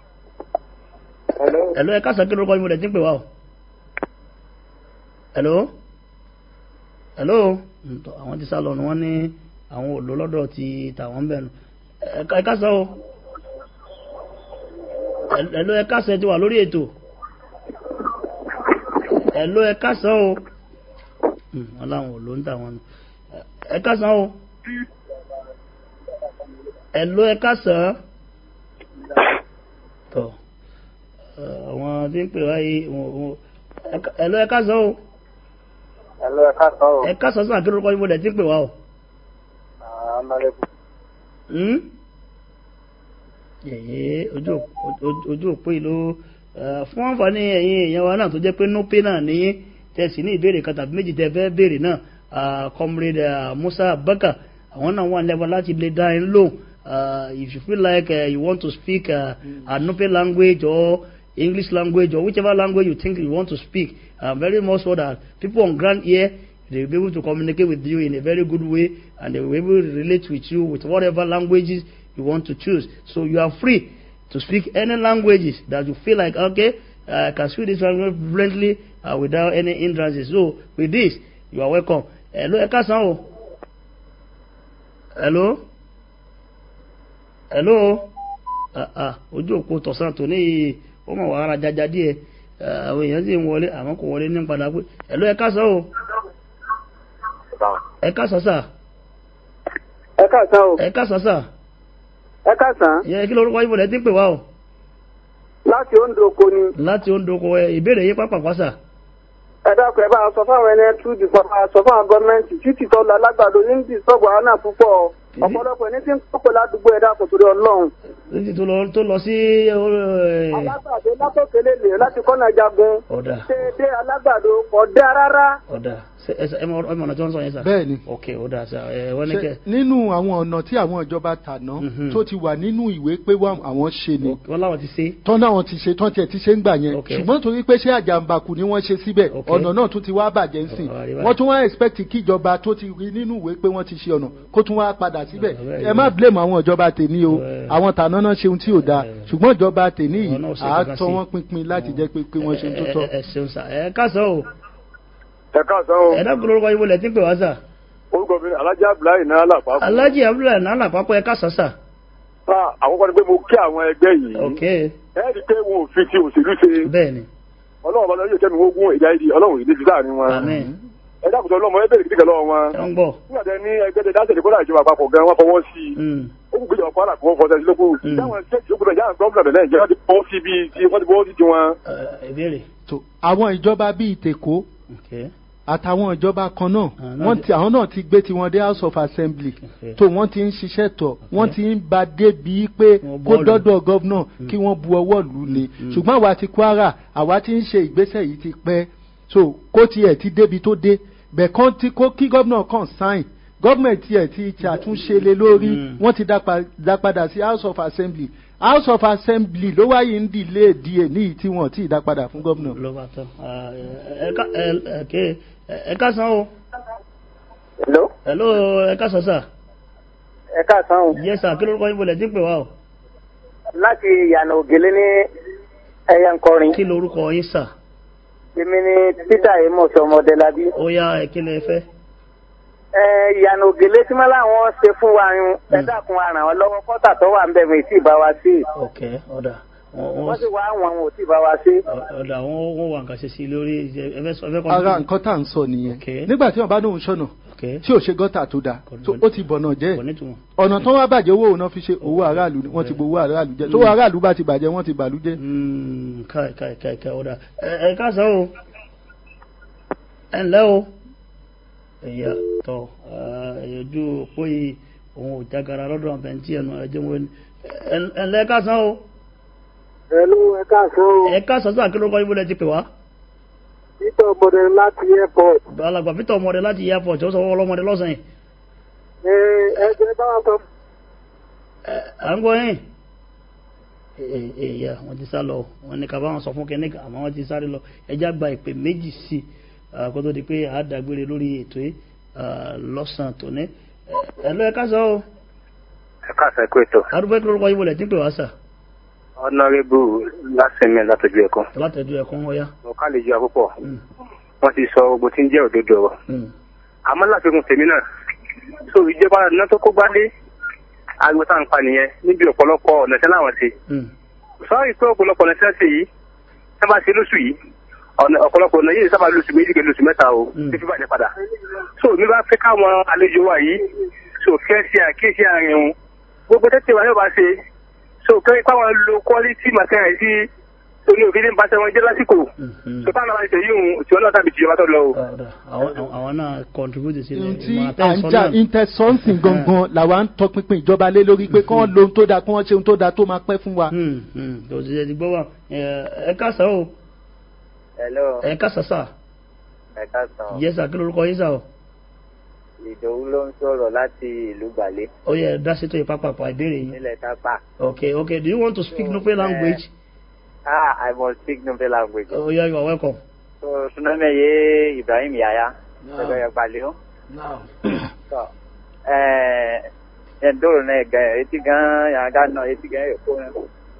ẹ̀lọ́ ẹ kásán kí lórúkọ yín mo lẹ̀ tí ń pè wá o ẹ̀lọ́ ẹ̀lọ́ àwọn ti sá lọ ni wọ́n ní àwọn òlò lọ́dọ̀ ti tàwọn bẹ̀rù ẹ kásán o ẹ̀lọ́ ẹ kásán ti wà lórí ètò ẹ̀lọ́ ẹ kásán o wọ́n láwọn òlò ń tàwọn ẹ kásán o ẹ̀lọ́ ẹ kásán tọ̀ àwọn tí ń pè wáyé ẹ̀lọ́ ẹ kásán o ẹ̀lọ́ ẹ kásán o ẹ kásán sàn kí lórúkọ yín mo dẹ̀ tí ń pè wá o yẹ̀yẹ́ ojú òpó ìlú fún àǹfààní ẹ̀yin èèyàn wa náà tó jẹ́ pé nópé náà ní tẹ̀sí ní ìbéèrè kan tàbí méjì tẹ́ fẹ́ béèrè náà comrade Musa Abubakar àwọn náà wà lẹ́wọ̀n láti lè dá in lóhùn if you feel like uh, you want to speak uh, a Nupe language or English language or whichever language you think you want to speak I'm very much sure that people on ground here they will be able to communicate with you in a very good way and they will be able to relate with you with whatever languages you want to choose. So you are free to speak any languages that you feel like, okay, I can speak this language fluently uh, without any hindrances. So with this, you are welcome. Hello, ẹ káàsán o. Hello. Hello. Ah ah, ojú òpó tọ̀sán tò ní ó mọ̀ wàhálà jájá díẹ̀. Àwọn èèyàn sì ń wọlé àmọ́ kò wọlé ní padà pé. Hello, ẹ káàsán o ẹ káàsán sà. ẹ káàsán o. ẹ káàsán sà. ẹ káàsán. yẹ kí lorúkọ ibùdó ti ń pè wá o. láti ondoko ni. láti ondoko ẹ ìbéèrè yín pápákọ̀ sà. ẹ dákun ẹ bá a sọ fáwọn ẹni ẹtú di fún a sọ fáwọn gọọmenti títí tó lọ alágbàdo ní ní sọgbà àwọn náà púpọ̀ ọ̀pọ̀lọpọ̀ ẹni tí ń kópọ̀ ládùúgbò ẹ dákun torí Ọlọ́run. títí tó lọ tó lọ sí. alágbàdo látòkèlè lè láti kọ́nà jagun. ọ̀dà. ṣe dé alágbàdo kò dá rárá. ọ̀dà ẹ mọ ọ̀nà tí wọ́n sọ yẹn sà. bẹ́ẹ̀ni. ok ọ̀dà sà ẹ wọ́n ní kẹ́. nínú àwọn ọ̀nà tí àwọn ìjọba tàná tó ti wà nínú ìwé pé àwọn ṣe ni. wọ́n láwọn ti ṣe. tán náà ti ṣe tán tiẹ̀ ti ṣe ń gbà yẹn. ṣùgbọ́n torí pé ṣé àjàmbákù ni wọ́n ṣe síbẹ̀ ọ̀nà náà tún ti wá bàjẹ́ ńsìn. wọ́n tún wá expect kí ìjọba tó ti rí nínú ìwé pé wọ́n ti ṣe ọ̀nà kó tún wá padà síbẹ̀. ẹ má blame àwọn ìjọba tèmi o àwọn tàná náà ṣe ohun tí ò dáa ṣùgbọ́n ìjọba tèmi yìí àátọ́ wọn pinpin láti jẹ́ pé wọ́n ṣe tó tọ́. ẹ ṣeun sà ẹ káàsán o ẹ káàsán o. ẹ dákun lórúkọ ibo lẹ ti ń pè wá sà. orúkọ mi alhaji abdullahi náà làpapọ̀. alhaji abdullahi náà làpapọ̀ ẹ káàsán sà. sa àkọ́kọ́ ni pé mo kí àwọn ẹgbẹ́ yìí. ok. ẹ rí i pé wọn ò fi ti òṣèlú ṣe. bẹ́ẹ̀ni. ọlọ́run bá lọ́jọ́ kẹ́mi ogún ìjà ìdí ọlọ́run ìdí fi sáàrin wọn. àmín. ẹ dákùtọ̀ ọlọ́mọ ẹ bẹ̀rẹ̀ kíkẹ́ lọ́wọ́ wọn. ẹ ń gbọ́. nígbà tẹ ní ẹgbẹ́ tẹ dáṣẹ̀ ìkọ́lá ìjọba àpapọ̀ gan wọn fọwọ́ sí i. ó kù gbéjọba kwara kó fọṣẹ sí lóko. táwọn ṣẹ́ẹ̀kì ó gbọdọ̀ yára gọ́ọ̀mù náà lẹ́yìn wọ́n ti bọ́ sí bí wọ́n ti bọ́ sí tiwọn. ìbéèrè. àwọn ìjọba bíi tèkó àtàwọn ìjọba kan náà Ah, náà wọ́n ti- ti àwọn náà ti gbé tiwọn dé house of assembly Okay. tó wọ́n ti ń ṣiṣẹ́ tọ̀ wọ́n ti ń ba débi pé Wọ́n kó bọ́ọ̀lù. dọ́dọ̀ gọ́vnà kí wọ́n bu ọwọ́ lù ú ni ṣùgbọ́n àwa ti kwara àwa ti ń ṣe ìgbésẹ̀ yìí ti pẹ́ so kó tiẹ̀ ti débi tó dé bẹ̀ kán ti kó kí gọ́vnà kan sign gọ́ọ̀mẹ̀ntì ẹ̀ ti ṣàtúnṣe lé lórí Mm. wọ́n ti dá pa- dá padà sí house of assembly house of assembly ló wáyé ń dìlé díẹ̀ níyì tí wọ́n ti dá padà fún gọ́vnà. ló bá tán Ah, ẹ ẹ ká ẹ ẹ ké ẹ ká san o hello hello ẹ ká san sà ẹ káàsán o yes sir kí lórúkọ yín bolẹ̀ tí ń pè wá o láti ìyànà ògèlè ní ẹyẹ nkọrin kí lórúkọ yín sà èmi ni peter amos ọmọdélábí ó yá ẹ kí lẹ fẹ́ ẹ ìyànà ògèlè tí wọn láwọn ṣe fún wa yun ẹ dákun aràn wọn lọ́wọ́ kọta tó wà ń bẹ mi tí ì bá wa sí ok ọ̀dà wọ́n wọn sì wá àwọn àwọn ò tí ì bá wa sí. ọ̀dà wọ́n wọ́n wà nǹkan ṣe sí lórí ẹ fẹ́ sọ ẹ fẹ́ kọ́ ara nǹkan tá à ń sọ nìyẹn Okay. nígbà tí wọn bá lóun ṣọnà ok tí ò ṣe gọ́tà tó dáa Kò ní- tó ó ti bọ̀nà jẹ́ kò nítumọ̀ ọ̀nà tó wá bàjẹ́ owó òun náà fi ṣe owó aráàlú ni wọ́n ti gbowó aráàlú jẹ́ tó owó aráàlú bá ti bàjẹ́ wọ́n ti bàlú jẹ́. Mm, káì káì káì káì ọ̀dà ẹ ẹ ká san o ẹ ǹlẹ́ o ẹ̀yà tọ̀ ẹ̀yọ̀jú òpó yìí òun ò jágara lọ́dọ̀ àbẹ̀ntì ẹnu ẹ̀jẹ̀ wọn ẹ ǹlẹ́ ká san o hello ẹ káàsán o ẹ ká san sáà kí lórúkọ yín bolẹ̀ ti pè wá. peter ọmọdé láti airport alàgbà peter ọmọdé láti airport ó sọ wọ́n ọlọ́mọdé lọ́sàn-án yìí ẹ ẹ jẹ báwa sọ Ẹ, à ń gbọ́ yín èèyà wọ́n ti sá lọ wọ́n ní ká bá wọn sọ fún kẹ́nìkà àmọ́ wọ́n ti sáré lọ ẹjá gba ìpè méjì sí i ah, kó tó di pé a dàgbére lórí ètò yìí ah, lọ́sàn-án tòní ẹ lọ ẹ ká sọ o ẹ káàsán kó ètò arúgbó kí lórúkọ yín wọlé tí ń pè wá sà ọ̀nàrẹ́bù lásìmí látọjú ẹ̀kọ́ látẹ̀jú ẹ̀kún ọ̀yá. mo ká lè jọ àpòpọ̀ Mm, wọ́n ti sọ gbogbo tí ń jẹ́ òdodo ọ̀rọ̀ mm, àmọ́ láfikún tèmi náà so ìjọba iná tó kó gbálé ariwo tá à ń pa nìyẹn níbi ọ̀pọ̀lọpọ̀ ọ̀nà tí láwọn ṣe mm, sọ́ọ́rì pé ọ̀pọ̀lọpọ̀ ọ̀nà tí wọ́n ṣe yìí tí wọ́n bá ṣe lóṣù yìí ọ̀nà ọ̀pọ̀lọpọ̀ ọ̀nà yìí sábà lóṣù méjì kẹ́ lóṣù mẹ́ta o Mm. fífi bàjẹ́ padà so mi bá fẹ́ káwọn àlejò wa yìí so kẹ́ ṣe àkíyèsí àárín wọn gbogbo tẹ́tẹ̀ wa yóò bá ṣe so kẹ́ káwọn lo quality material sí oní òfin ní bàtẹ́ wọn jẹ́ lásìkò mm, mm. so táwọn náà bá ṣe yìí òun tí wọn náà tàbí tìjọba tó lọ o. Ọ̀dà, àwọn àwọn- àwọn náà contribute sí ohun tí ìmọ̀ à ń àtẹ̀sọ́ jà náà. intẹsọ́nsìn gangan làwa ń tọpinpin ìjọba lé lórí pé kí wọ́n lo ohun tó dáa kí wọ́n ṣe ohun tó dáa tó máa pẹ́ fún wa. Mm, mm, òṣìṣẹ́ ti gbọ́ wà ẹ ẹ ká sọ o hello ẹ ká sọ sà ẹ káàsán yẹ́sà kí lórúkọ yín sà o. ìdòwú ló ń sọ̀rọ̀ láti ìlú gbàlẹ́ ó yẹ dá sí tó yẹ pápápá ìbéèrè yín. nílẹ̀ tápà okay okay do you want to speak nupe language. ah i must speak nupe language oh yeah you are welcome. so suname ye ibrahim yaya ẹgbẹ́ yẹn gbàlẹ́ o. Now, So, eh, en dole ne ga eti gan ya ga no eti gan e ko ne.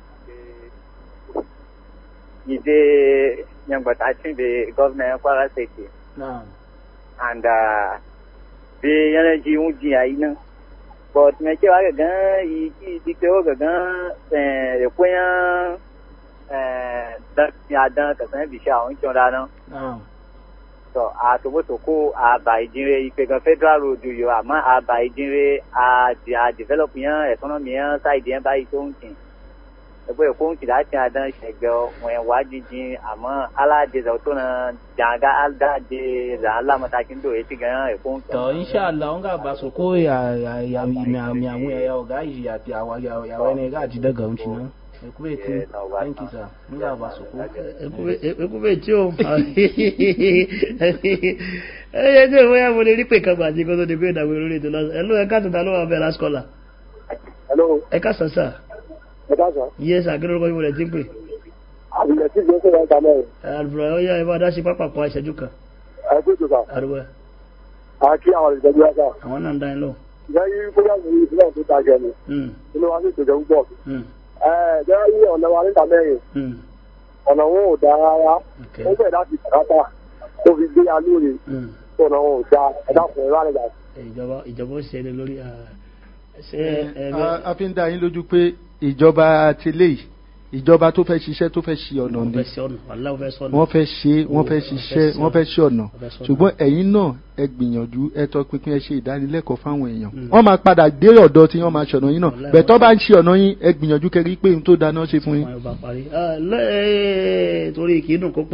Ide yang batachin be governor Kwara State now, and uh be yana ji un ji ayi na. But me ke wa ga gan yi ki di ke o ga gan eh e ko yan eh da ya dan ka san bi sha on chon da na. now. So àtòwótòkó àbà ìdínrè ìpẹ̀gàn federal road yọ àmọ́ àbà ìdínrè àdì àdìvẹ́lọ́pù yẹn ẹ̀kọ́nọ́mì yẹn sáìdì yẹn báyìí tó ń tì. Ẹgbẹ́ ẹ̀kọ́ ń tì láti àdán ṣẹ̀gbẹ́ wọn wá jíjìn àmọ́ aládìsẹ̀ tó na jàǹgá aládàdé là ń lámọ́tàkì ń dò etí gan ẹ̀kọ́ ń tọ̀. To inshallah on ga ba su ko ya ya ya mi mi amu ya ya ga yi ya ya wa ya ya wani ga ji daga unci nan. E ku be ti. Thank you sir. Mun ga ba su ko. ekube tí o ẹ yẹ tí ìwé yẹn mo lè rí pé kan gbàdí kó tó di pé ìdàgbé lórí ètò lọ́sàn ẹ ló ẹ káàtó ta ló wà bẹ́ẹ̀ lásìkọ́là Hello, ẹ ká sàn sà ẹ káàsán. yẹ sà kí lórúkọ yín mo lè ti ń pè Àbílẹ̀ tí ìgbésẹ̀ yẹn ta mẹ́rin. àlùbọ̀ ó yá ẹ bá dá sí pápákọ̀ ìṣẹ́jú kan Ẹ kó tó sà. àdúgbò Àkí àwọn ìjọba yá sà. àwọn náà ń dá yín lọ. Ìjẹ́ yí bóyá mi ní ìpínlẹ̀ tó ta jẹ ni. Mm, Inú wa sì tòjọ́ púpọ̀. mm, Ẹ jẹ́ yí ọ̀nà wa níta mẹ́rin. mm, ọ̀nà wọn ò dáa rárá okay, ó bẹ̀rẹ̀ láti kàkátà tó fi gbé alóore mm. ọ̀nà wọn ò dáa ẹ̀dá fún ẹ̀rọ àlejò ìjọba ìjọba ó ṣe é lórí ah, ṣé ẹ a a fi ń dá yín lójú pé ìjọba ti lè ìjọba tó fẹ́ ṣiṣẹ́ tó fẹ́ ṣe ọ̀nà wọ́n ni fẹ́ ṣe ọ̀nà wàhálà wọ́n fẹ́ sọ̀nà. wọ́n fẹ́ ṣe wọ́n fẹ́ Wọ́n fẹ́ ṣiṣẹ́ ṣe wọ́n fẹ́ ṣe ọ̀nà Wọ́n fẹ́ ṣe ọ̀nà. ṣùgbọ́n ẹ̀yin náà ẹ gbìyànjú ẹ tọpinpin ẹ ṣe ìdánilẹ́kọ̀ọ́ fáwọn èèyàn Mm. wọ́n máa padà dé ọ̀dọ̀ tí wọ́n máa ṣọ̀nà yín náà Wàláhì bẹ̀tọ́ bá ń ṣe ọ̀nà yín ẹ gbìyànjú kẹrí pé ohun tó dáná ṣe fún yín. wọn yóò bá parí. Ah, lẹ́- torí kì í dùn kó pọ̀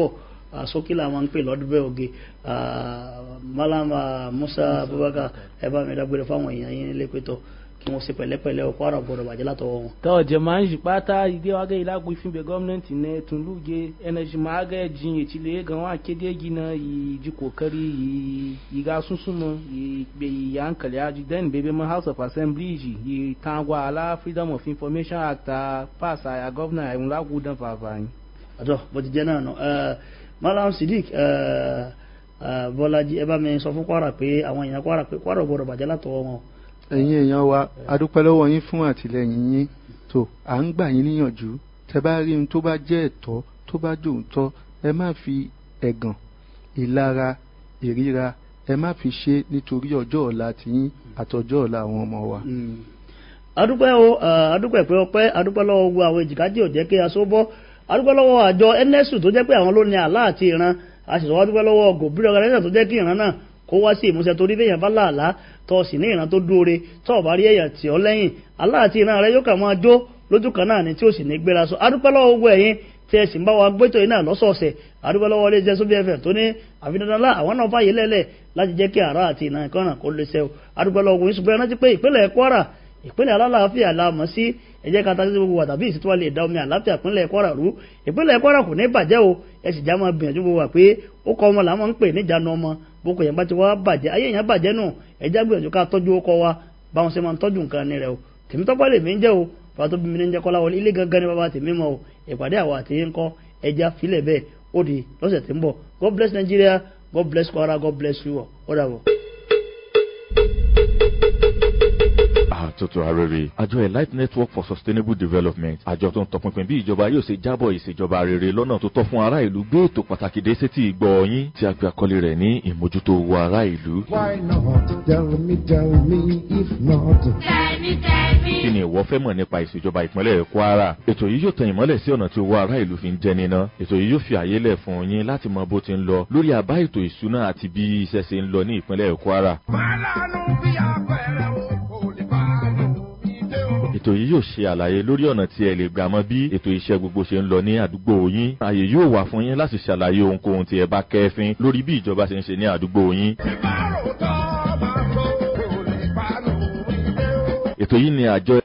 ah, sókí làwọn ń pè lọ́dún bẹ́ẹ̀ oge ah, malam ah, musa abubakar ẹ bá mi dágbére fáwọn èèyàn yín nílé pẹ́tọ́ kí wọ́n ṣe pẹ̀lẹ́pẹ̀lẹ́ ọkọ̀ àrà gbọ́dọ̀ bàjẹ́ látọwọ́ wọn. to jama'an shi bata ide waga ila gufin be gwamnati ne tun luge energy ma ga jin ya cile ga wa ke de gina yi ji kokari yi yi ga sun sumo yi be yi hankali aji then be be ma house of assembly ji yi tangwa ala freedom of information act a pass a ya governor ya la gudan fafani àtọ́ bó ti jẹ́ náà nù malam sidik eh, eh, bọ́lájí ẹ bá mi sọ fún kwara pé àwọn èèyàn kwara pé kwara gbọ́dọ̀ bàjẹ́ látọwọ́ wọn. ẹ̀yin èèyàn wa adúpẹ́ lọ́wọ́ yín fún àtìlẹyìn yín tó à ń gbà yín níyànjú tẹ bá rí ohun tó bá jẹ́ ẹ̀tọ́ tó bá jòǹtọ́ ẹ má fi ẹ̀gàn ìlara ìríra ẹ má fi ṣe nítorí ọjọ́ ọ̀la tiyín àtọjọ́ ọ̀la àwọn ọmọ wa. adúpẹ́ o eh, adúpẹ́ pé ọpẹ́ adúpẹ́ lọ́wọ́ gbogbo àwọn èjìkájì ò jẹ́ kí aṣọ bọ́ adúpẹ́ lọ́wọ́ àjọ nsu tó jẹ́ pé àwọn ló ní àlá àti ìran a sì sọ wá dúpẹ́ lọ́wọ́ gòbírí organization tó jẹ́ kí ìran náà kó wá sí ìmúṣẹ torí bẹ́yàn bá láàlá tó o sì ní ìran tó dúore tó o bá rí ẹ̀yà tì ọ́ lẹ́yìn àlá àti ìran rẹ yóò kà máa jó lójú kan náà ni tí o sì ní gbéra sọ adúpẹ́ lọ́wọ́ gbogbo ẹ̀yin tí ẹ sì ń bá wa gbẹ́tọ̀ yìí náà lọ́sọ̀ọ̀sẹ̀ adúpẹ́ lọ́wọ́ ilé iṣẹ́ sóbì fm tó ní àfihàn àwọn náà fàyè lẹ́lẹ̀ láti jẹ́ kí àrà àti ìran ìkànnà kó lè ṣe o adúpẹ́ lọ́wọ́ gbogbo ìṣùgbọ́n ẹ rántí pé ìpínlẹ̀ kwara ìpínlẹ̀ alálàáfíà la mọ̀ sí ẹ̀jẹ̀ kan tàbí gbogbo àtàbí ìsìtúwà lè da omi àlàáfíà ìpínlẹ̀ kwara rú ìpínlẹ̀ kwara kò ní bàjẹ́ o ẹ sì já máa gbìyànjú gbogbo wà pé ó kọ́ ọmọ làwọn ń pè níjànú ọmọ boko yẹn bá ti wá bàjẹ́ ayé yẹn bàjẹ́ nù ẹ̀jẹ̀ gbìyànjú ká tọ́jú ó kọ́ wa báwọn ṣe máa ń tọ́jú nǹkan ní rẹ o tèmi tọ́pọ̀ lè mí ń jẹ́ o bàbá tó bí mi ní ń jẹ́ kọ́lá wọlé ilé gangan ni bàbá tèmi mọ́ o ìpàdé àwọn àti ń kọ́ ẹja filẹ̀ bẹ́ẹ̀ ó di lọ́sẹ̀ tí ń bọ̀ God bless Nigeria God bless Kwara God bless you all ó dàbọ̀. àtúntò arére àjọ elite network for sustainable development àjọ tó ń tọpinpin bí ìjọba yóò ṣe jábọ̀ ìṣèjọba rere lọ́nà tó tọ́ fún ará ìlú gbé ètò pàtàkì dé sétí ìgbọ́ yín tí a pe àkọlé rẹ̀ ní ìmójútó owó ará ìlú. Why not? Tell me, tell me, if not. kí ni ìwọ fẹ́ mọ̀ nípa ìṣèjọba ìpínlẹ̀ kwara ètò yìí yóò tan ìmọ́lẹ̀ sí ọ̀nà tí owó ará ìlú fi ń jẹ níná ètò yìí yóò fi àyè lẹ̀ fún yín láti mọ bó ti ń lọ lórí àbá ètò ìṣúná àti bí iṣẹ́ ṣe ń lọ ní ìpínlẹ̀ kwara Málàánú bí apẹ̀rẹ̀ o, kò lè bá lò mí dé o. ètò yìí yóò ṣe àlàyé lórí ọ̀nà tí ẹ lè gbà mọ bí ètò iṣẹ́ gbogbo ṣe ń lọ ní àdúgbò yín ààyè yóò wà fún yín láti ṣàlàyé ohunkóhun tí ẹ bá kẹ́fín lórí bí ìjọba ṣe ń ṣe ní àdúgbò yín Tí bá rò tọ́ máa tó, kò lè bá lò mí dé o. ètò yìí ni àjọ